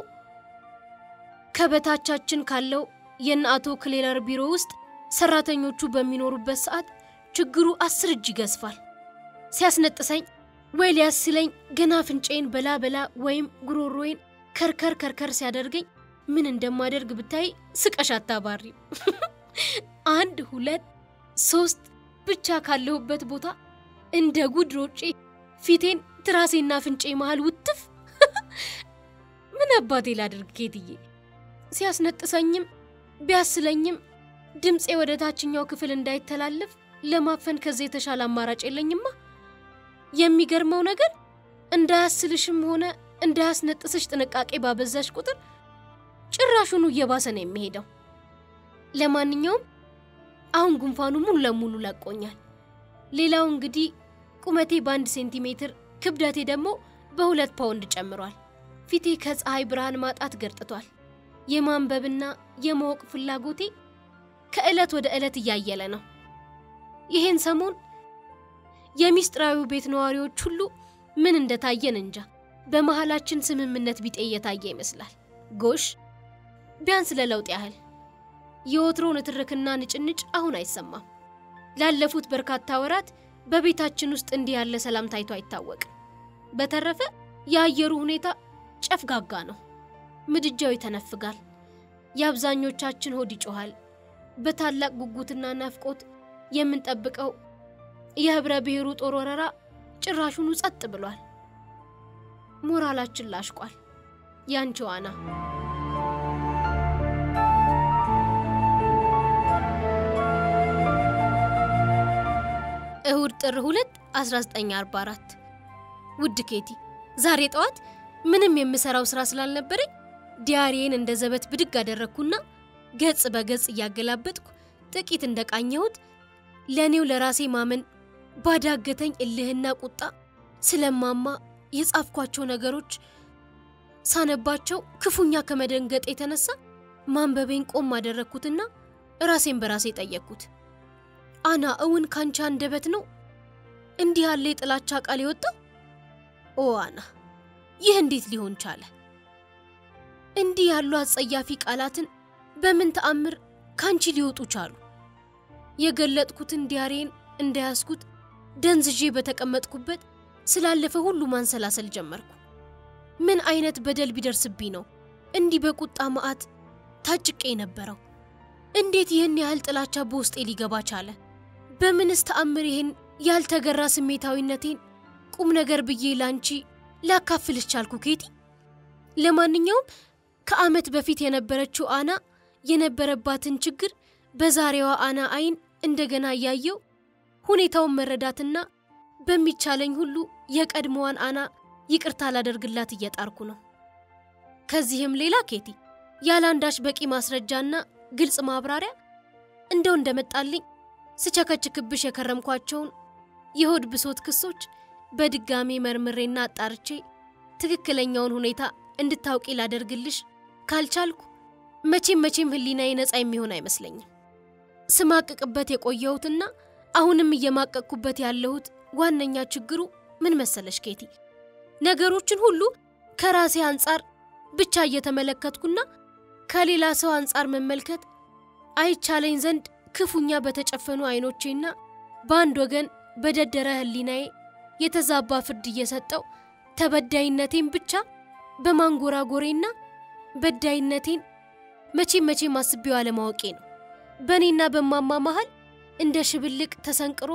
ከበታቻችን ካለው የእነ አቶ ክሌለር ቢሮ ውስጥ ሰራተኞቹ በሚኖሩበት ሰዓት ችግሩ አስር እጅ ይገዝፋል። ሲያስነጥሰኝ ወይ ሊያስለኝ ገና አፍንጫዬን በላ በላ ወይም ጉሮሮዬን ከርከር ከርከር ሲያደርገኝ ምን እንደማደርግ ብታይ ስቀሽ አታባሪም። አንድ ሁለት ሶስት ብቻ ካለሁበት ቦታ እንደ ጉድ ሮጬ ፊቴን ትራሴና አፍንጬ መሃል ውትፍ። ምን አባቴ ላድርግ ኬትዬ? ሲያስነጥሰኝም ቢያስለኝም ድምፄ ወደ ታችኛው ክፍል እንዳይተላለፍ ለማፈን ከዚህ የተሻለ አማራጭ የለኝማ። የሚገርመው ነገር እንዳያስልሽም ሆነ እንዳያስነጥስሽ ጥንቃቄ ባበዛሽ ቁጥር ጭራሹኑ እየባሰ ነው የሚሄደው። ለማንኛውም አሁን ጉንፋኑ ሙሉ ለሙሉ ለቆኛል። ሌላው እንግዲህ ቁመቴ በአንድ ሴንቲሜትር ክብደቴ ደግሞ በሁለት ፓውንድ ጨምሯል። ፊቴ ከፀሐይ ብርሃን ማጣት ገርጥቷል። የማንበብና የማወቅ ፍላጎቴ ከዕለት ወደ ዕለት እያየለ ነው። ይሄን ሰሞን የሚስጥራዊው ቤት ነዋሪዎች ሁሉ ምን እንደታየን እንጃ። በመሃላችን ስምምነት ቢጤ እየታየ ይመስላል። ጎሽ ቢያንስ ለለውጥ ያህል የወትሮ ንትርክና ንጭንጭ አሁን አይሰማም። ላለፉት በርካታ ወራት በቤታችን ውስጥ እንዲህ ያለ ሰላም ታይቶ አይታወቅም። በተረፈ የአየሩ ሁኔታ ጨፍጋጋ ነው። ምድጃው ይተነፍጋል። የአብዛኞቻችን ሆድ ይጮኋል። በታላቅ ጉጉትና ናፍቆት የምንጠብቀው የህብረ ብሔሩ ጦር ወረራ ጭራሹኑ ጸጥ ብሏል። ሞራላችን ላሽቋል። ያንቺ ዋና እሁድ ጥር 2 1944 ውድ ኬቲ፣ ዛሬ ጠዋት ምንም የምሰራው ስራ ስላልነበረኝ ዲያሪዬን እንደ ዘበት ብድግ አደረግኩና ገጽ በገጽ እያገላበጥኩ ጥቂት እንደቃኘሁት ለእኔው ለራሴ ማመን ባዳገተኝ እልህና ቁጣ ስለማማ የጻፍኳቸው ነገሮች ሳነባቸው ክፉኛ ከመደንገጥ የተነሳ ማንበቤን ቆም አደረግኩትና ራሴን በራሴ ጠየቅኩት። አና እውን ካንቺ አንደበት ነው እንዲህ ያለ የጥላቻ ቃል የወጣው? ኦ አና፣ ይህ እንዴት ሊሆን ቻለ? እንዲህ ያሉ አጸያፊ ቃላትን በምን ተአምር ካንቺ ሊወጡ ቻሉ? የገለጥኩትን ዲያሬን እንደያዝኩት ደንዝዤ በተቀመጥኩበት ስላለፈ ሁሉ ማንሰላሰል ጀመርኩ። ምን አይነት በደል ቢደርስብኝ ነው እንዲህ በቁጣ መዓት ታጭቄ የነበረው? እንዴት ይህን ያህል ጥላቻ በውስጤ ሊገባ ቻለ? በምንስ ተአምር ይህን ያልተገራ ስሜታዊነቴን ቁም ነገር ብዬ ላንቺ ላካፍልሽ ቻልኩ ኬቲ? ለማንኛውም ከዓመት በፊት የነበረችው አና የነበረባትን ችግር በዛሬዋ አና አይን እንደገና እያየው ሁኔታውን መረዳትና በሚቻለኝ ሁሉ የቀድሞዋን አና ይቅርታ ላደርግላት እየጣርኩ ነው። ከዚህም ሌላ ኬቲ ያለ አንዳች በቂ ማስረጃና ግልጽ ማብራሪያ እንደው እንደመጣልኝ ስቸከችክብሽ የከረምኳቸውን የሆድ ብሶት ክሶች በድጋሚ መርምሬና አጣርቼ ትክክለኛውን ሁኔታ እንድታውቂ ላደርግልሽ ካልቻልኩ መቼም መቼም ሕሊናዬ ነፃ የሚሆን አይመስለኝም። ስማቅቅበት የቆየሁትና አሁንም እየማቀቅኩበት ያለሁት ዋነኛ ችግሩ ምን መሰለሽ ኬቲ፣ ነገሮችን ሁሉ ከራሴ አንጻር ብቻ እየተመለከትኩና ከሌላ ሰው አንጻር መመልከት አይቻለኝ ዘንድ ክፉኛ በተጨፈኑ አይኖቼና በአንድ ወገን በደደረ ሕሊናዬ የተዛባ ፍርድ እየሰጠው ተበዳይነቴን ብቻ በማንጎራጎሬና በዳይነቴን መቼም መቼም አስቤው አለማወቄ ነው። በእኔና በማማ መሃል እንደ ሽብልቅ ተሰንቅሮ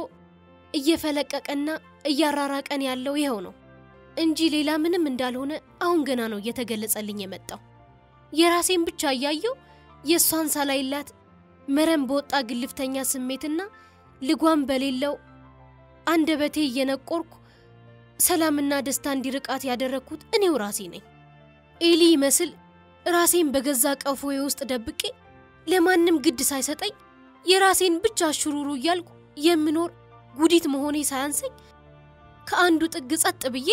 እየፈለቀቀና እያራራቀን ያለው ይኸው ነው እንጂ ሌላ ምንም እንዳልሆነ አሁን ገና ነው እየተገለጸልኝ የመጣው። የራሴን ብቻ እያየው የእሷን ሳላይላት መረም በወጣ ግልፍተኛ ስሜትና ልጓም በሌለው አንደበቴ እየነቆርኩ ሰላምና ደስታ እንዲርቃት ያደረግኩት እኔው ራሴ ነኝ። ኤሊ ይመስል ራሴን በገዛ ቀፎዬ ውስጥ ደብቄ ለማንም ግድ ሳይሰጠኝ የራሴን ብቻ ሽሩሩ እያልኩ የምኖር ጉዲት መሆኔ ሳያንሰኝ ከአንዱ ጥግ ጸጥ ብዬ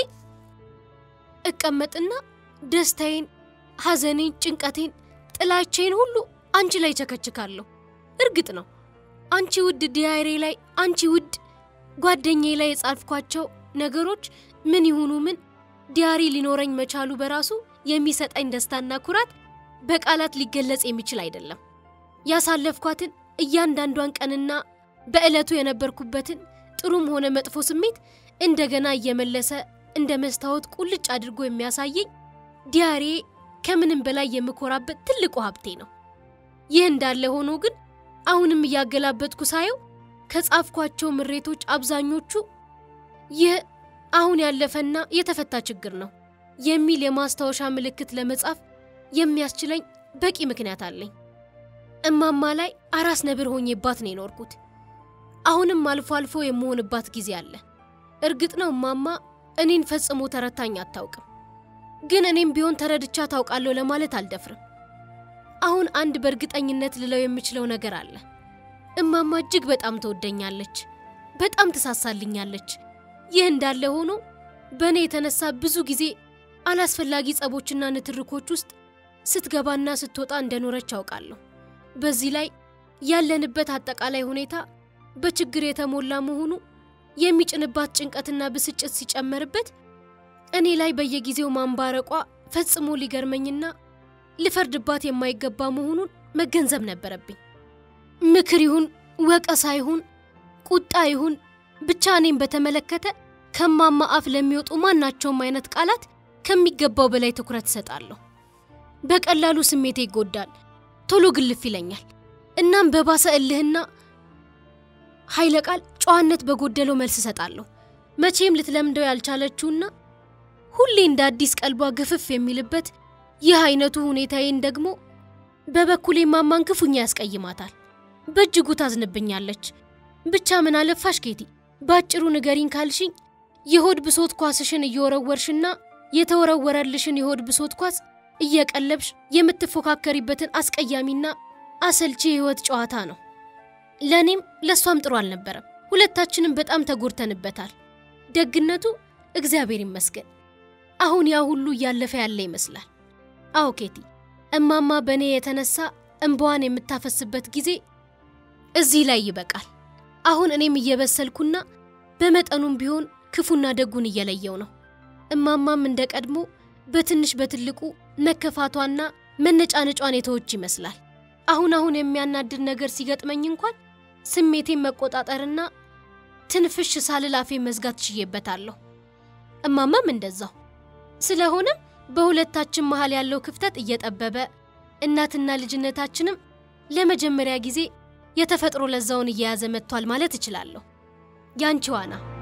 እቀመጥና ደስታዬን፣ ሐዘኔን፣ ጭንቀቴን፣ ጥላቼን ሁሉ አንቺ ላይ ቸከችካለሁ። እርግጥ ነው አንቺ ውድ ዲያሬ ላይ አንቺ ውድ ጓደኛዬ ላይ የጻፍኳቸው ነገሮች ምን ይሁኑ ምን ዲያሪ ሊኖረኝ መቻሉ በራሱ የሚሰጠኝ ደስታና ኩራት በቃላት ሊገለጽ የሚችል አይደለም። ያሳለፍኳትን እያንዳንዷን ቀንና በዕለቱ የነበርኩበትን ጥሩም ሆነ መጥፎ ስሜት እንደገና እየመለሰ እንደ መስታወት ቁልጭ አድርጎ የሚያሳየኝ ዲያሬ ከምንም በላይ የምኮራበት ትልቁ ሀብቴ ነው። ይህ እንዳለ ሆኖ ግን አሁንም እያገላበጥኩ ሳየው ከጻፍኳቸው ምሬቶች አብዛኞቹ ይህ አሁን ያለፈና የተፈታ ችግር ነው የሚል የማስታወሻ ምልክት ለመጻፍ የሚያስችለኝ በቂ ምክንያት አለኝ። እማማ ላይ አራስ ነብር ሆኜባት ነው የኖርኩት። አሁንም አልፎ አልፎ የምሆንባት ጊዜ አለ። እርግጥ ነው እማማ እኔን ፈጽሞ ተረታኝ አታውቅም። ግን እኔም ቢሆን ተረድቻ ታውቃለሁ ለማለት አልደፍርም። አሁን አንድ በእርግጠኝነት ልለው የምችለው ነገር አለ። እማማ እጅግ በጣም ትወደኛለች፣ በጣም ትሳሳልኛለች። ይህ እንዳለ ሆኖ በእኔ የተነሳ ብዙ ጊዜ አላስፈላጊ ጸቦችና ንትርኮች ውስጥ ስትገባና ስትወጣ እንደኖረች አውቃለሁ። በዚህ ላይ ያለንበት አጠቃላይ ሁኔታ በችግር የተሞላ መሆኑ የሚጭንባት ጭንቀትና ብስጭት ሲጨመርበት እኔ ላይ በየጊዜው ማንባረቋ ፈጽሞ ሊገርመኝና ልፈርድባት የማይገባ መሆኑን መገንዘብ ነበረብኝ። ምክር ይሁን ወቀሳ ይሁን ቁጣ ይሁን ብቻ እኔም በተመለከተ ከማማ አፍ ለሚወጡ ማናቸውም አይነት ቃላት ከሚገባው በላይ ትኩረት እሰጣለሁ። በቀላሉ ስሜቴ ይጎዳል፣ ቶሎ ግልፍ ይለኛል። እናም በባሰ እልህና ኃይለ ቃል ጨዋነት በጎደለው መልስ እሰጣለሁ። መቼም ልትለምደው ያልቻለችውና ሁሌ እንደ አዲስ ቀልቧ ግፍፍ የሚልበት ይህ አይነቱ ሁኔታዬን ደግሞ በበኩሌ ማማን ክፉኛ ያስቀይማታል። በእጅጉ ታዝንብኛለች። ብቻ ምን አለፋሽ ኬቲ፣ ባጭሩ ንገሪኝ ካልሽኝ የሆድ ብሶት ኳስሽን እየወረወርሽና የተወረወረልሽን የሆድ ብሶት ኳስ እየቀለብሽ የምትፎካከሪበትን አስቀያሚና አሰልቺ የህይወት ጨዋታ ነው። ለእኔም ለእሷም ጥሩ አልነበረም። ሁለታችንም በጣም ተጎድተንበታል። ደግነቱ እግዚአብሔር ይመስገን አሁን ያ ሁሉ እያለፈ ያለ ይመስላል። አዎ ኬቲ፣ እማማ በእኔ የተነሳ እንባዋን የምታፈስበት ጊዜ እዚህ ላይ ይበቃል። አሁን እኔም እየበሰልኩና በመጠኑም ቢሆን ክፉና ደጉን እየለየው ነው። እማማም እንደ ቀድሞ በትንሽ በትልቁ መከፋቷና መነጫነጯን የተወች ይመስላል። አሁን አሁን የሚያናድድ ነገር ሲገጥመኝ እንኳን ስሜቴን መቆጣጠርና ትንፍሽ ሳልል አፌን መዝጋት ችዬበታለሁ። እማማም እንደዛው። ስለሆነም በሁለታችን መሃል ያለው ክፍተት እየጠበበ እናትና ልጅነታችንም ለመጀመሪያ ጊዜ የተፈጥሮ ለዛውን እየያዘ መጥቷል ማለት እችላለሁ። ያንቺ ዋና